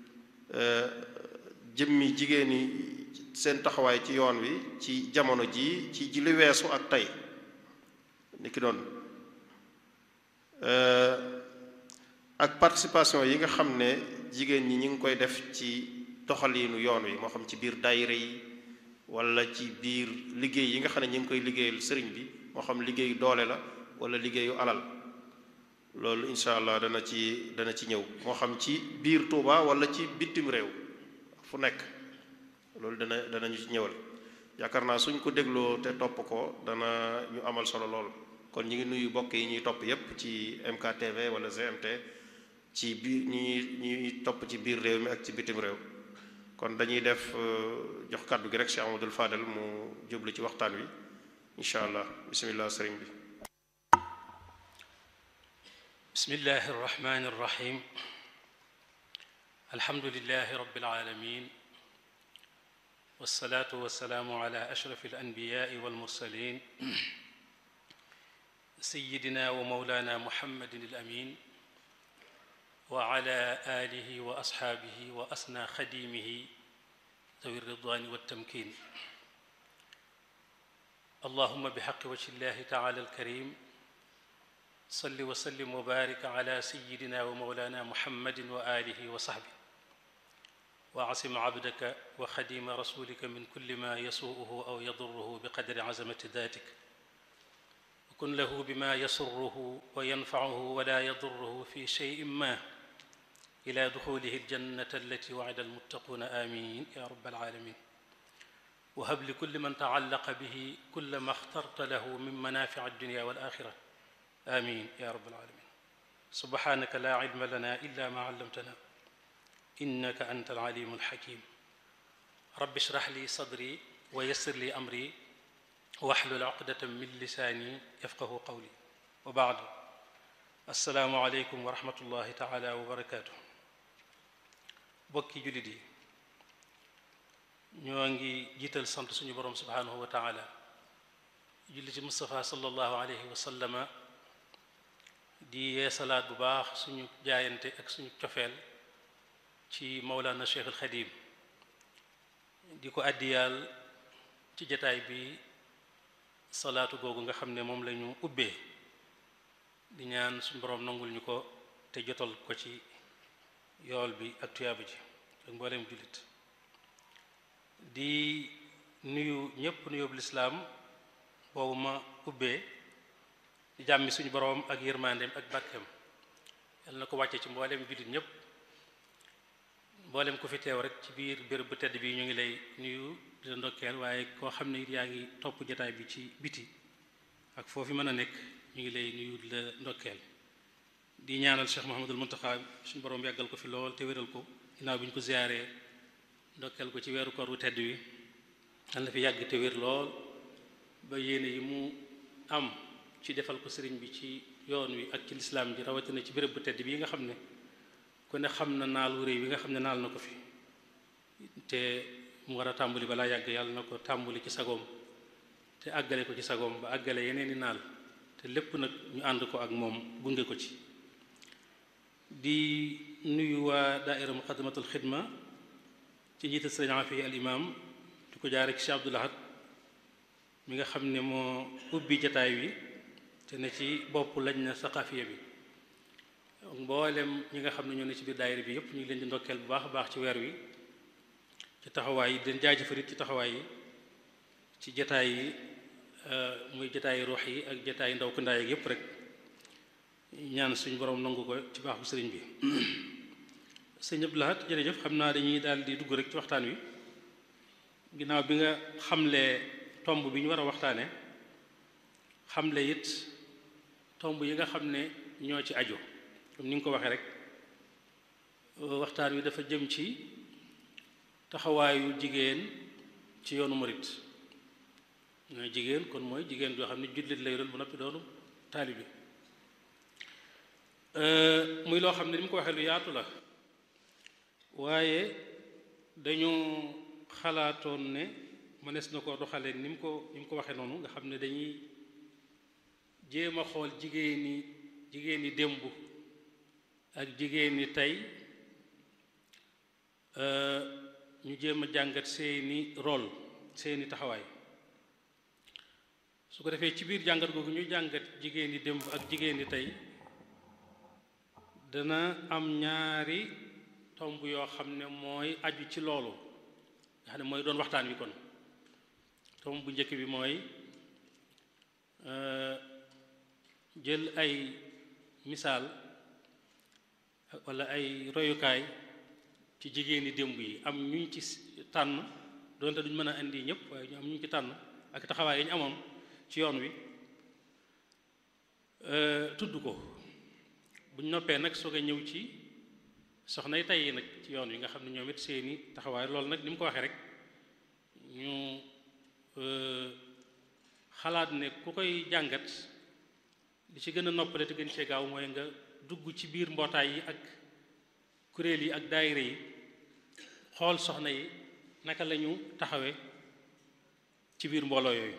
jëmmi jigéen ñi seen taxawaay ci yoon wi ci jamono ji ci ji li weesu ak tey ni ki doon ak participation yi nga xam ne jigéen ñi ñu ngi koy def ci doxaliinu yoon wi moo xam ci biir daayira yi wala ci biir liggéey yi nga xam ne ñu ngi koy liggéeyal sëriñ bi moo xam liggéeyu doole la wala liggéeyu alal loolu incha allah dana ci dana ci ñëw moo xam ci biir Touba wala ci bitim réew fu nekk loolu dana danañu ci ñëwal yaakaar naa suñ ko dégloo te topp ko dana ñu amal solo lool kon ñu ngi nuyu bokk yi ñuy topp yépp ci MKTV wala GMT ci biir ñi ñuy topp ci biir réew mi ak ci bitim réew kon dañuy def jox kàddu gi rek Cheikh Amadou Fadel mu jublu ci waxtaan wi incha allah bismillah sëriñ bi bismillahi arrahmani arrahim alhamdulilahi rabbil alamin والصلاة والسلام على أشرف الأنبياء والمرسلين سيدنا ومولانا محمد الأمين وعلى آله وأصحابه وأسنى خديمه ذوي الرضوان والتمكين اللهم بحق وجه الله تعالى الكريم صل وسلم وبارك على سيدنا ومولانا محمد وآله وصحبه واعصم عبدك وخديم رسولك من كل ما يسوءه او يضره بقدر عزمه ذاتك وكن له بما يسره وينفعه ولا يضره في شيء ما الى دخوله الجنه التي وعد المتقون امين يا رب العالمين وهب لكل من تعلق به كل ما اخترت له من منافع الدنيا والاخره امين يا رب العالمين سبحانك لا علم لنا الا ما علمتنا انك انت العليم الحكيم رب اشرح لي صدري ويسر لي امري واحلل عقده من لساني يفقه قولي وبعد السلام عليكم ورحمه الله تعالى وبركاته bokki jullit yi ñoo ngi jiital sant suñu borom subhanahu wa taala julli ci Mustafa sallallahu alayhi wa sallama di yeesalaat bu baax suñu jaayante ak suñu cofeel ci Mawlana Cheikh al Xadim di ko àddiyaal ci jataay bi salaatu googu nga xam ne moom la ñu ubbee di ñaan suñu borom nangul ñu ko te jotal ko ci yool bi ak tuyaaba ji ak mbooleem jullit di nuyu ñépp nuyóobu lislaam boobu ma ubbee di jàmmi suñu boroom ak yërmandeem ak bàkkeem yal na ko wàcce ci mbooleem jullit ñépp mbooleem ku fi teew rek ci biir béréb bu tedd bi ñu ngi lay nuyu di la ndokkeel waaye koo xam ne it yaa ngi topp jataay bi ci biti ak foofu mën a nekk ñu ngi lay nuyu di la ndokkeel di ñaanal Cheikh Mouhamadul Muntaxa suñu boroom yàggal ko fi lool te wéral ko ginnaaw bi ñu ko ziyaaree ndokkeel ko ci weeru koor wu tedd wi yal na fi yàgg te wér lool ba yéene yi mu am ci defal ko sëriñ bi ci yoon wi ak ci lislaam ji rawatina ci béréb bu tedd bii nga xam ne ku ne xam na naalu réew yi nga xam ne naal na ko fi te mu war a tàmbali balaa yàgg yàlla na ko tàmbali ci sagoom te àggale ko ci sagoom ba àggale yeneen i naal te lépp nag ñu ànd ko ak moom gunge ko ci di nuyu waa daaira muqaddamatul xidma ci njiital sëriñ Afi al imam di ko jaare ci Cheikh Abdoul Ahad mi nga xam ne moo ubbi jataay wi te ne ci bopp lañ na saqafiya bi mboolem ñi nga xam ne ñoo ne ci biir daayira bi yëpp ñu ngi leen di ndokkeel bu baax a baax ci weer wi ci taxawaay yi di leen jaajëfalit ci taxawaay yi ci jataay yi muy jataay ruux yi ak jataay ndaw ko ndaay ak yëpp rek ñaan suñu borom nangu ko ci baax bu sëriñ bi sëñ Abdou Lahad jërëjëf xam naa dañuy daal di dugg rek ci waxtaan wi ginnaaw bi nga xamlee tomb bi ñu war a waxtaane xamle it tomb yi nga xam ne ñoo ci aju comme ni nga ko waxee rek waxtaan wi dafa jëm ci taxawaayu jigéen ci yoonu murit mooy jigéen kon mooy jigéen joo xam ne jullit lay doon bu noppi doonu taalibi muy loo xam ne ni mu ko waxee lu yaatu la waaye dañu xalaatoon ne mënees na ko doxalee ni mu ko ni mu ko waxee noonu nga xam ne dañuy jéem a xool jigéen ñi jigéen ñi démb ak jigéen ñi tey ñu jéem a jàngat seeni rôle seeni taxawaay su ko defee ci biir jàngat googu ñuy jàngat jigéen ñi démb ak jigéen ñi tey dana am ñaari tomb yoo xam ne mooy aju ci loolu nga xam ne mooy doon waxtaan wi kon tomb bu njëkk bi mooy jël ay misaal walla ay royukaay ci jigéeni démb yi am ñuñ ci tànn doonte duñ mën a indi ñëpp waaye ñu am ñuñ ci tànn ak taxawaay yi ñu amoon ci yoon wi tudd ko buñ noppee nag soog a ñëw ci soxnay tey yi nag ci yoon wi nga xam ne ñoom it seeni taxawaay loolu nag ni mu ko waxee rek ñu xalaat ne ku koy jàngat li ci gën a noppale te gën cee gaaw mooy nga dugg ci biir mbootaay yi ak kuréel yi ak daayira yi xool soxna yi naka lañu taxawe ci biir mbooloo yooyu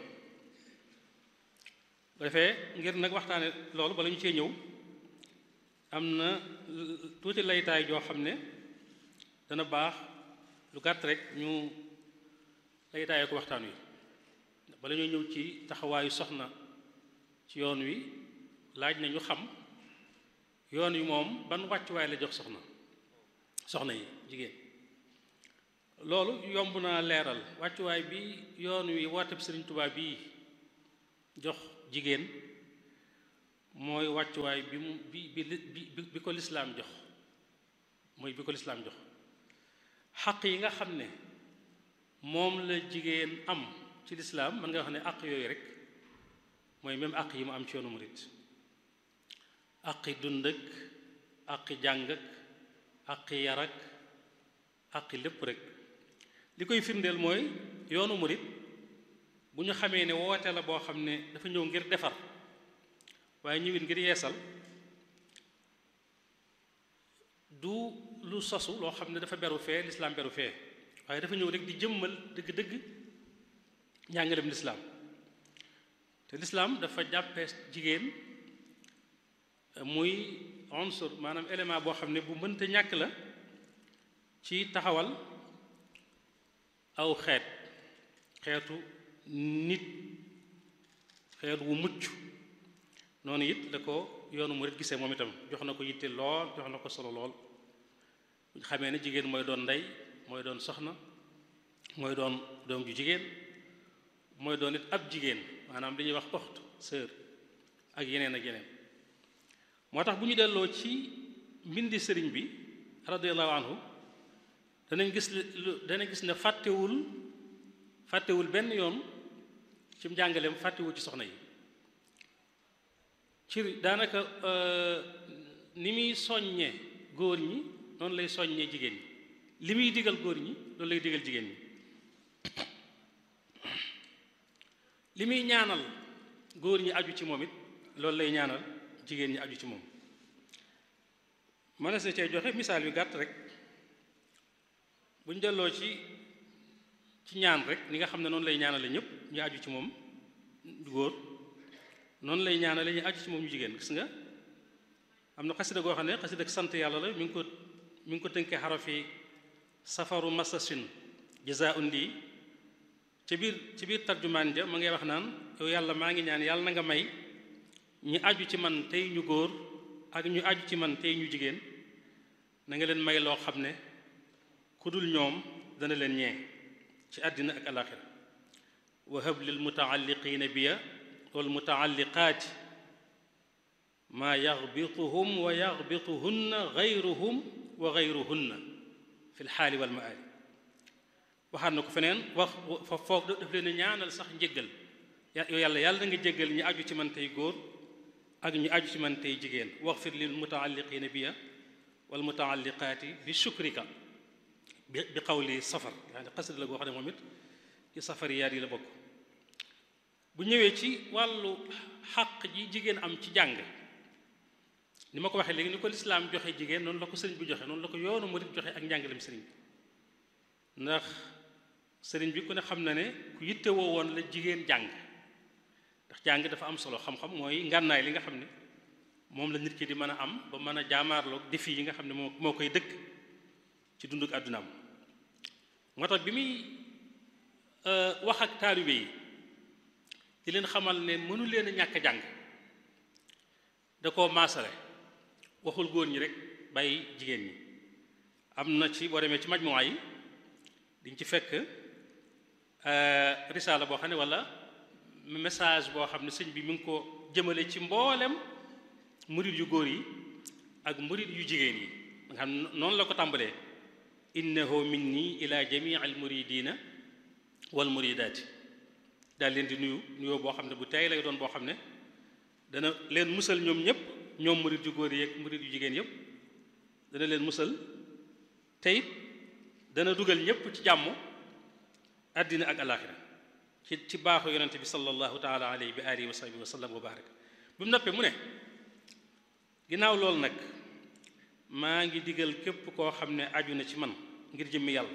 bu defee ngir nag waxtaane loolu bala ñu cee ñëw am na tuuti laytaay joo xam ne dana baax lu gàtt rek ñu laytaayee ko waxtaan wi bala ñoo ñëw ci taxawaayu soxna ci yoon wi laaj na ñu xam yoon wi moom ban wàccuwaay la jox soxna soxna yi jigéen loolu yomb naa leeral wàccuwaay bi yoon wi wooteb Sëriñ Tuubaa bii jox jigéen mooy wàccuwaay bi mu bi bi bi bi ko lislaam jox mooy bi ko lislaam jox xaq yi nga xam ne moom la jigéen am ci lislaam mën nga wax ne àq yooyu rek mooy même àq yi mu am ci yoonu murit àqi dund ak àqi jàng ak àqi yar ak àqi lépp rek li koy firndeel mooy yoonu murit bu ñu xamee ne woote la boo xam ne dafa ñëw ngir defar waaye ñëwit ngir yeesal du lu sosu loo xam ne dafa beru fee lislaam beru fee waaye dafa ñëw rek di jëmmal dëgg-dëgg njàngalem lislaam te lislaam dafa jàppe jigéen muy unsur maanaam élément boo xam ne bu mënta ñàkk la ci taxawal aw xeet xeetu nit xeet wu mucc noonu it la ko yoonu murit gisee moom itam jox na ko yitte lool jox na ko solo lool bu ñu xamee ne jigéen mooy doon ndey mooy doon soxna mooy doon doom ju jigéen mooy doon it ab jigéen maanaam li ñuy wax oxt sœur ak yeneen ak yeneen moo tax bu ñu delloo ci mbindi sëriñ bi radiyallahu anhu danañ gis lu danañ gis ne fàttewul fàttewul benn yoon ci njàngaleem fàttewul ci soxna yi ci daanaka ni muy soññe góor ñi noonu lay soññee jigéen ñi li muy digal góor ñi loolu lay digal jigéen ñi li muy ñaanal góor ñi aju ci moom it loolu lay ñaanal jigéen ñi aju ci moom mënees na cee joxe misaal yu gàtt rek bu ñu delloo ci ci ñaan rek ni nga xam ne noonu lay ñaanale ñëpp ñu aju ci moom góor noonu lay ñaanale ñu aju ci moom ñu jigéen gis nga am na xasida goo xam ne xasida sant yàlla la mi ngi ko mi ngi ko tënkee xarafi safaru masasin jazaun lii ci biir ci biir tarjumaan ja ma ngay wax naan yow yàlla maa ngi ñaan yàlla na nga may ñi aju ci man tey ñu góor ak ñu aju ci man tey ñu jigéen na nga leen may loo xam ne ku dul ñoom dana leen ñee ci àddina ak alaxira wahab lil mutaalliqiina biya wal mutaalliqaati maa yaxbituhum wa yaxbituhunna gayruhum wa gayruhunna fi lxaali wal maali waxaat na ko feneen wax fa foofu daf leen ñaanal sax njéggal yow yàlla yàlla na nga jéggal ñi aju ci man tey góor ak ñu aju ci man tey jigéen waxfir lil mutaalliqiina biya wal mutaalliqaati bi shukrika bi bi qawli safar yaa ngi xasida la goo xam ne moom it ci safariyaat yi la bokk bu ñëwee ci wàllu xàq ji jigéen am ci jàng ni ma ko waxee léegi ni ko lislaam joxe jigéen noonu la ko sëriñ bi joxe noonu la ko yoonu murit joxe ak njàngalem sëriñ bi ndax sëriñ bi ku ne xam na ne ku yitte woo woon la jigéen jàng ndax jàng dafa am solo xam-xam mooy ngànnaay li nga xam ne moom la nit ki di mën a am ba mën a jaamaarloog défi yi nga xam ne moo moo koy dëkk ci dunduk àddunaam moo tax bi muy wax ak taalibe yi di leen xamal ne mënu leen a ñàkk jàng da koo maasale waxul góor ñi rek bàyyi jigéen ñi am na ci boo demee ci majmuwaa yi diñ ci fekk risaala boo xam ne walla message boo xam ne sëñ bi mi ngi ko jëmale ci mboolem murit yu góor yi ak murit yu jigéen yi nga xam noonu la ko tàmbalee innahu minni ila jamii al muridina wal muridaati daal leen di nuyu nuyoo boo xam ne bu tey lay doon boo xam ne dana leen musal ñoom ñëpp ñoom murit yu góor yi ak murit yu jigéen yëpp dana leen musal tey dana dugal ñëpp ci jàmm àddina ak alaaxira ci ci baaxu yonente bi sallallahu taala alayhi bi alihi wa sahbihi wa sallam wa barak bi mu noppee mu ne ginnaaw loolu nag maa ngi digal képp koo xam ne aju na ci man ngir jëmmi yàlla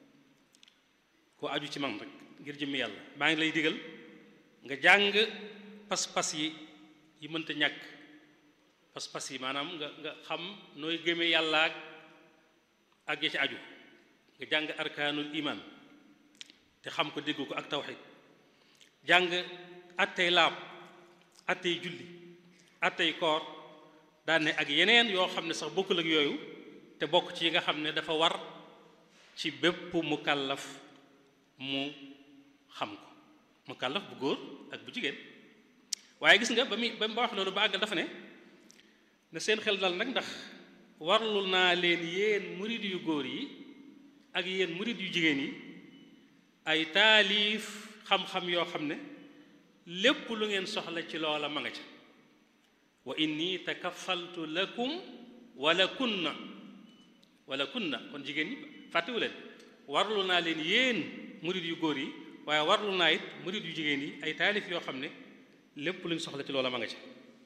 koo aju ci man rek ngir jëmmi yàlla maa ngi lay digal nga jàng pas-pas yi yi mënta ñàkk pas-pas yi maanaam nga nga xam nooy gëmee yàlla ak ak ya ci aju nga jàng arkaanul iman te xam ko dégg ko ak tawxid jàng attey laab attey julli attey koor daan ne ak yeneen yoo xam ne sax bokkul ak yooyu te bokk ci yi nga xam ne dafa war ci bépp mukallaf mu xam ko mukallaf bu góor ak bu jigéen waaye gis nga ba muy ba mu wax loolu ba àggal dafa ne na seen xel dal nag ndax warlu naa leen yéen murid yu góor yi ak yéen murid yu jigéen yi ay taalif xam-xam yoo xam ne lépp lu ngeen soxla ci loola ma nga ca wa inni takafaltu lakum wala kunna wala kunna kon jigéen ñi fàttewu leen warlu naa leen yéen murid yu góor yi waaye warlu naa it murid yu jigéen yi ay taalif yoo xam ne lépp lu ñu soxla ci loola ma nga ca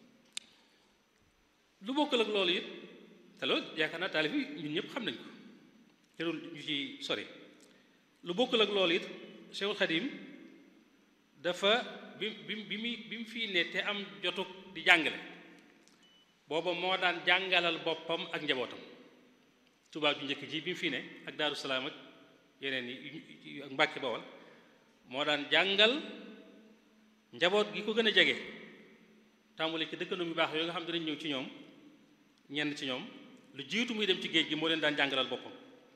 lu bokkal ak loolu it te loolu yaakaar naa taalif yi ñun ñëpp xam nañ ko jarul ñu ci sori lu bokkal ak loolu it Cheikhul Khadim dafa bi bi bi mu bi mu fii ne te am jotug di jàngale booba moo daan jàngalal boppam ak njabootam tubaab ju njëkk ji bi mu fii ne ak Daaru Salaam ak yeneen yi ak Mbàkke Bawol moo daan jàngal njaboot gi ko gën a jege tàmbali ci dëkkandoo yu baax yooyu nga xam dinañ ñëw ci ñoom ñenn ci ñoom lu jiitu muy dem ci géej gi moo leen daan jàngalal boppam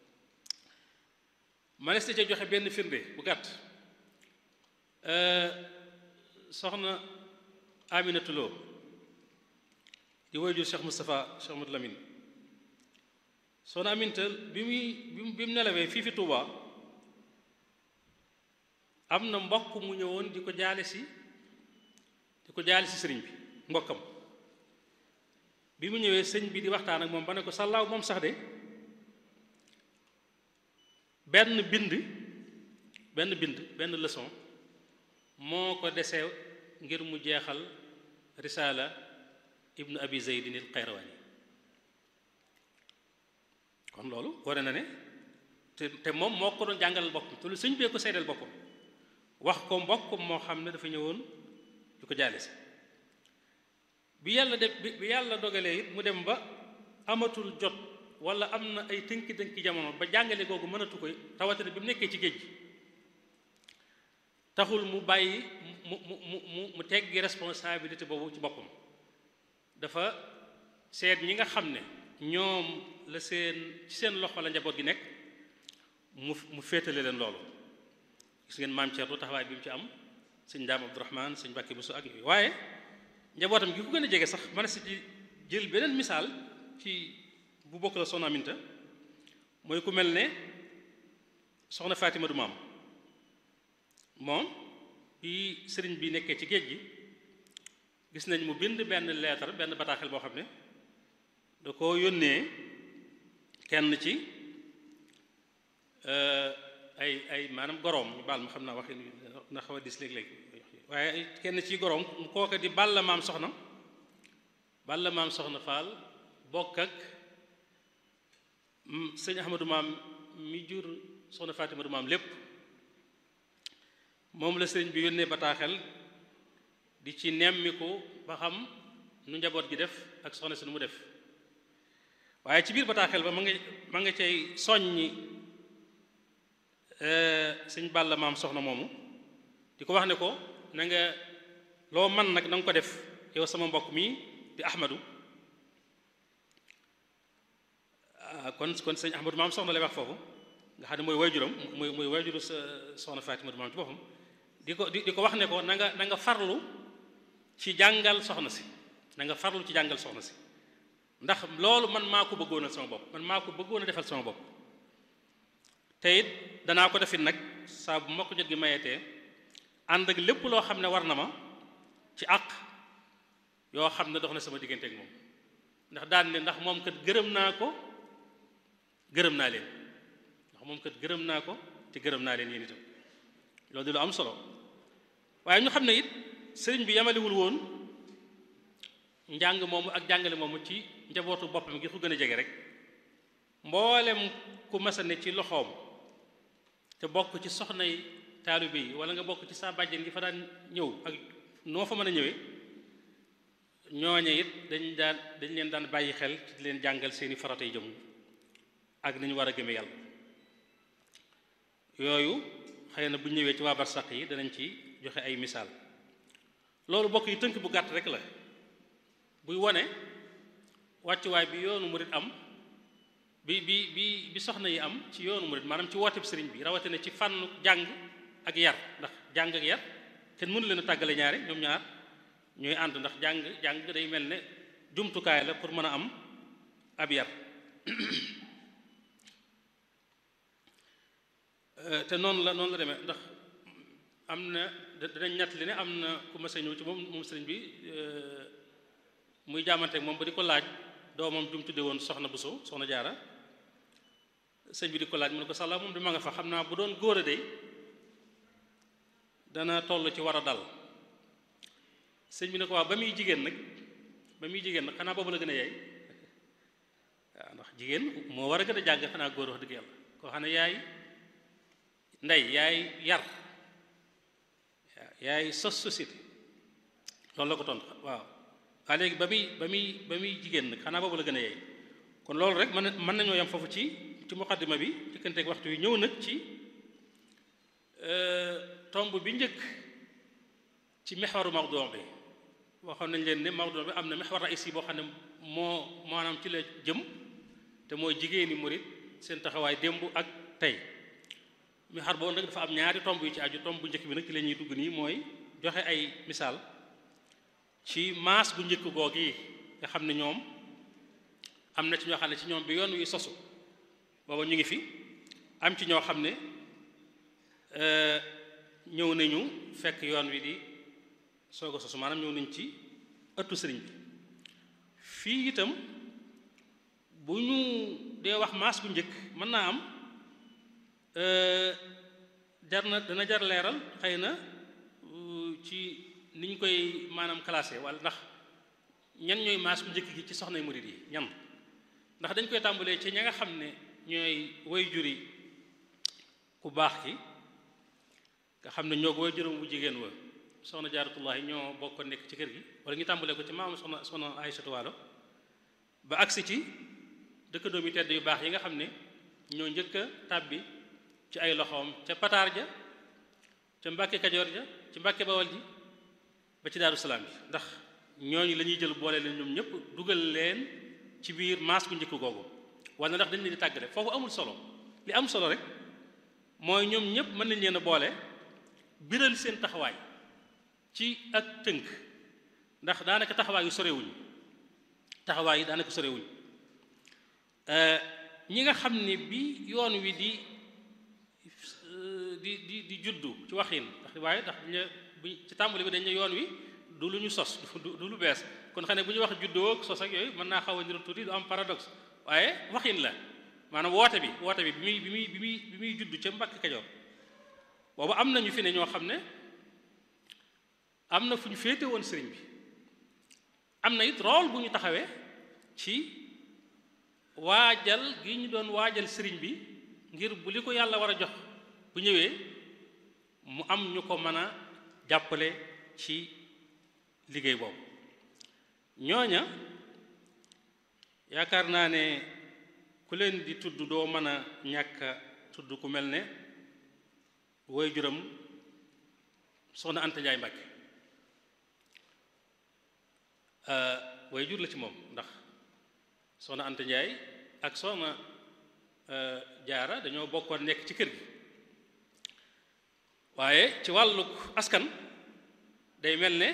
manes na ca joxe benn firnde bu gàtt soxna Aminatu Lo di waajur Cheikh Moustapha Cheikh Modou Lamine soxna Aminta bi muy bi mu bi mu nelawee fii fi Touba am na mbokk mu ñëwoon di ko jaale si di ko jaale si sëriñ bi mbokkam bi mu ñëwee sëñ bi di waxtaan ak moom ba ne ko sàllaaw moom sax de benn bind benn bind benn leçon moo ko desee ngir mu jeexal risaala ibnu abi zeydin il xayrawaani kon loolu ware na ne te te moom moo ko doon jàngalal boppam te lu sëñ bee ko seedeel boppam wax ko mbokkam moo xam ne dafa ñëwoon di ko jaale si bi yàlla de bi yàlla dogalee it mu dem ba amatul jot wala am na ay tënki-tënki jamono ba jàngale googu mënatu koy rawatina bi mu nekkee ci géej gi taxul mu bàyyi mu mu mu mu mu teggi responsabilité boobu ci boppam dafa seet ñi nga xam ne ñoom la seen ci seen loxo la njaboot gi nekk mu mu féetale leen loolu gis ngeen maam Thierno taxawaay bi mu ci am sëñ Daam Abdourahman sëñ Mbàkke Buso ak yooyu waaye njabootam gi ku gën a jege sax mën si ci jël beneen misaal ci bu bokk la soxna Aminta mooy ku mel ne soxna Fatima du maam moom bi sëriñ bi nekkee ci géej gi gis nañ mu bind benn leetar benn bataaxel boo xam ne da ko yónnee kenn ci ay ay maanaam goroom ñu baal ma xam naa waxi na xaw a dis léeg-léeg waaye kenn ci goroom kooka di balla maam soxna balla maam soxna Faal bokk ak sëñ Ahmadou maam mi jur soxna Fatima du maam lépp moom la sëriñ bi yónnee bataaxel di ci nemmiku ba xam nu njaboot gi def ak soxna si nu mu def waaye ci biir bataaxel ba ma nga ma nga cay soññi sëñ Balla maam soxna moomu di ko wax ne ko na nga loo man nag na nga ko def yow sama mbokk mi di Ahmadu kon kon sëñ Ahmadu maam soxna lay wax foofu nga xam ne mooy waajuram mooy mooy waajuru sa soxna Fatima maam ci boppam di ko di ko wax ne ko na nga na nga farlu ci jàngal soxna si na nga farlu ci jàngal soxna si ndax loolu man maa ko bëggoon a sama bopp man maa ko bëggoon a defal sama bopp te it danaa ko defit nag saa bu ma ko jot gi mayetee ànd ak lépp loo xam ne war na ma ci àq yoo xam ne dox na sama diggante ak moom ndax daan ne ndax moom kat gërëm naa ko gërëm naa leen ndax moom kat gërëm naa ko te gërëm naa leen yéen itam loolu di lu am solo waaye ñu xam ne it sëriñ bi yamalewul woon njàng moomu ak jàngale moomu ci njabootu boppam gi ko gën a jege rek mboolem ku masa ne ci loxoom te bokk ci soxnay taalibe yi wala nga bokk ci saa bàjjen gi fa daan ñëw ak noo fa mën a ñëwee ñooñe it dañ daan dañ leen daan bàyyi xel ci leen jàngal seeni faratay jëm ak nañu war a gëme yàlla yooyu xëy na bu ñëwee ci waa barsaq yi danañ ci joxe ay misaal loolu bokk yi tënk bu gàtt rek la buy wone wàccuwaay bi yoonu murit am bi bi bi bi bi soxna yi am ci yoonu murid maanaam ci wooteb sëriñ bi rawatina ci fànn jàng ak yar ndax jàng ak yar kenn mënu leen a tàggale ñaari ñoom ñaar ñooy ànd ndax jàng jàng day mel ne jumtukaay la pour mën a am ab yar te noonu la noonu la demee ndax am na danañ ñett li ne am na ku ma sa ñëw ci moom moom sëriñ bi muy jaamanteeg moom ba di ko laaj doomam jum tudde woon soxna Buso soxna jaara sëñ bi di ko laaj mu ne ko sàlla moom di ma nga fa xam naa bu doon góor a dey dana toll ci war a dal sëñ bi ne ko waaw ba muy jigéen nag ba muy jigéen nag xanaa boobu la gën a yaay waaw ndax jigéen moo war a gën a jàng xanaa góor wax dëgg yàlla koo xam ne yaay ndey yaay yar yaay sos société loolu la ko tontu waaw waa léegi ba muy ba muy ba muy jigéen nag xanaa boobu la gën a yaay kon loolu rek mën mën nañoo yam foofu ci ci muqaddima bi jëkkanteeg waxtu wi ñëw nag ci tomb bi njëkk ci mexwaru mawdu bi waxoon nañ leen ne mawdu bi am na mexwar raïs boo xam ne moo maanaam ci la jëm te mooy jigéeni murit seen taxawaay démb ak tey mexwar boobu nag dafa am ñaari tomb yu ci aju tomb bu njëkk bi nag ci la ñuy dugg nii mooy joxe ay misaal ci maas bu njëkk goog yi nga xam ne ñoom am na ci ñoo xam ne ci ñoom bi yoon wi sosu booba ñu ngi fi am ci ñoo xam ne ñëw nañu fekk yoon wi di soog a sosu maanaam ñëw nañ ci ëttu sëriñ bi fii itam bu ñu dee wax maas bu njëkk mën naa am jar na dana jar leeral xëy na ci ni ñu koy maanaam classé wala ndax ñan ñooy maas bu njëkk gi ci soxnay murid yi ñan ndax dañ koy tàmbalee ci ña nga xam ne ñooy way juri ku baax ki nga xam ne ñoo ko way juróom bu jigéen wa soxna jaaratullahi ñoo bokk nekk ci kër gi wala ñu tàmbalee ko ci maam soxna soxna Aysatu Waalo ba agsi ci dëkkandoom yi tedd yu baax yi nga xam ne ñoo njëkk a tàbbi ci ay loxoom ca pataar ja ca mbàkke kajoor ja ci mbàkke bawal ji ba ci daaru salaam bi ndax ñooñu la ñuy jël boole leen ñoom ñëpp dugal leen ci biir maas bu njëkk googu wala ndax dañ leen di tàggale foofu amul solo li am solo rek mooy ñoom ñëpp mën nañ leen a boole biral seen taxawaay ci ak tënk ndax daanaka taxawaay yu sorewuñ taxawaay yi daanaka sorewuñ ñi nga xam ne bi yoon wi di di di di juddu ci waxin ndax waaye ndax dañu bi ci tàmbali bi dañ ne yoon wi du lu ñu sos du lu bees kon xam ne bu ñu wax juddoo ak sos ak yooyu mën naa xaw a niru tuuti du am paradoxe waaye waxin la maanaam woote bi woote bi bi muy bi muy bi muy bi muy juddu ca Mbàkke Kajoor boobu am na ñu fi ne ñoo xam ne am na fu ñu féete woon sëriñ bi am na it rôle bu ñu taxawee ci waajal gi ñu doon waajal sëriñ bi ngir bu li ko yàlla war a jox bu ñëwee mu am ñu ko mën a jàppale ci liggéey boobu ñooña yaakaar naa ne ku leen di tudd doo mën a ñàkk a tudd ku mel ne woy juram soxna Anta Njaay Mbàkke way jur la ci moom ndax soxna Anta Njaay ak soxna jaara dañoo bokkoon nekk ci kër gi waaye ci wàlluk askan day mel ne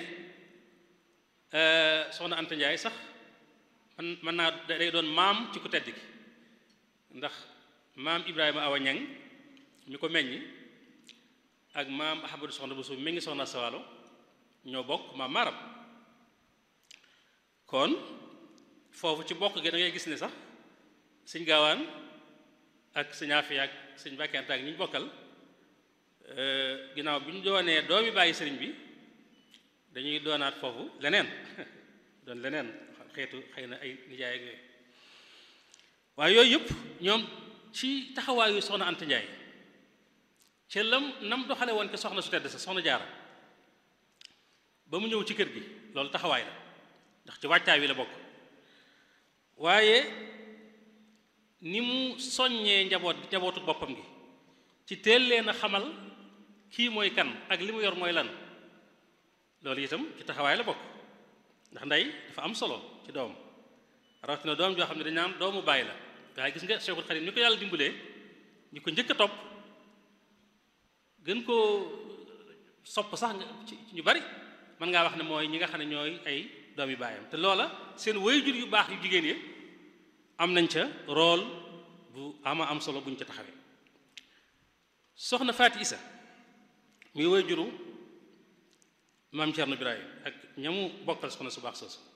soxna Anta Njaay sax man mën naa day doon maam ci ku tedd ki ndax maam Ibrahima Awa Ñang mi ko meññi ak maam Ahmadu soxna bu suuf mi ngi soxna Sawalo ñoo bokk maam maaram kon foofu ci bokk gi da ngay gis ne sax sëñ gaawaan ak sëñ Afiya ak sëñ Mbàkke ak ñi ñu bokkal ginnaaw bi ñu doonee doomi bàyyi sëriñ bi dañuy doonaat foofu leneen doon leneen xeetu xëy na ay nijaay ak yooyu waaye yooyu yëpp ñoom ci taxawaayu soxna Anta Njaay ca lam nam doxale woon ke soxna su tedd sa soxna jaara ba mu ñëw ci kër gi loolu taxawaay la ndax ci wàccaay wi la bokk waaye ni mu soññee njaboot njabootu boppam gi ci teel leen a xamal kii mooy kan ak li mu yor mooy lan loolu itam ci taxawaay la bokk ndax ndey dafa am solo ci doom rawatina doom joo xam ne dañ naan doomu bàyyi la waaye gis nga Cheikhul Khadim ni ko yàlla dimbalee ñu ko njëkk a topp gën koo sopp sax nga ci ñu bari mën ngaa wax ne mooy ñi nga xam ne ñooy ay doomi baayam te loola seen waajur yu baax yu jigéen yi am nañ ca rôle bu ama am solo buñ ca taxawee soxna Faati Isa muy waajuru maam Cerno Birahim ak ñamu bokkal soxna su baax soosu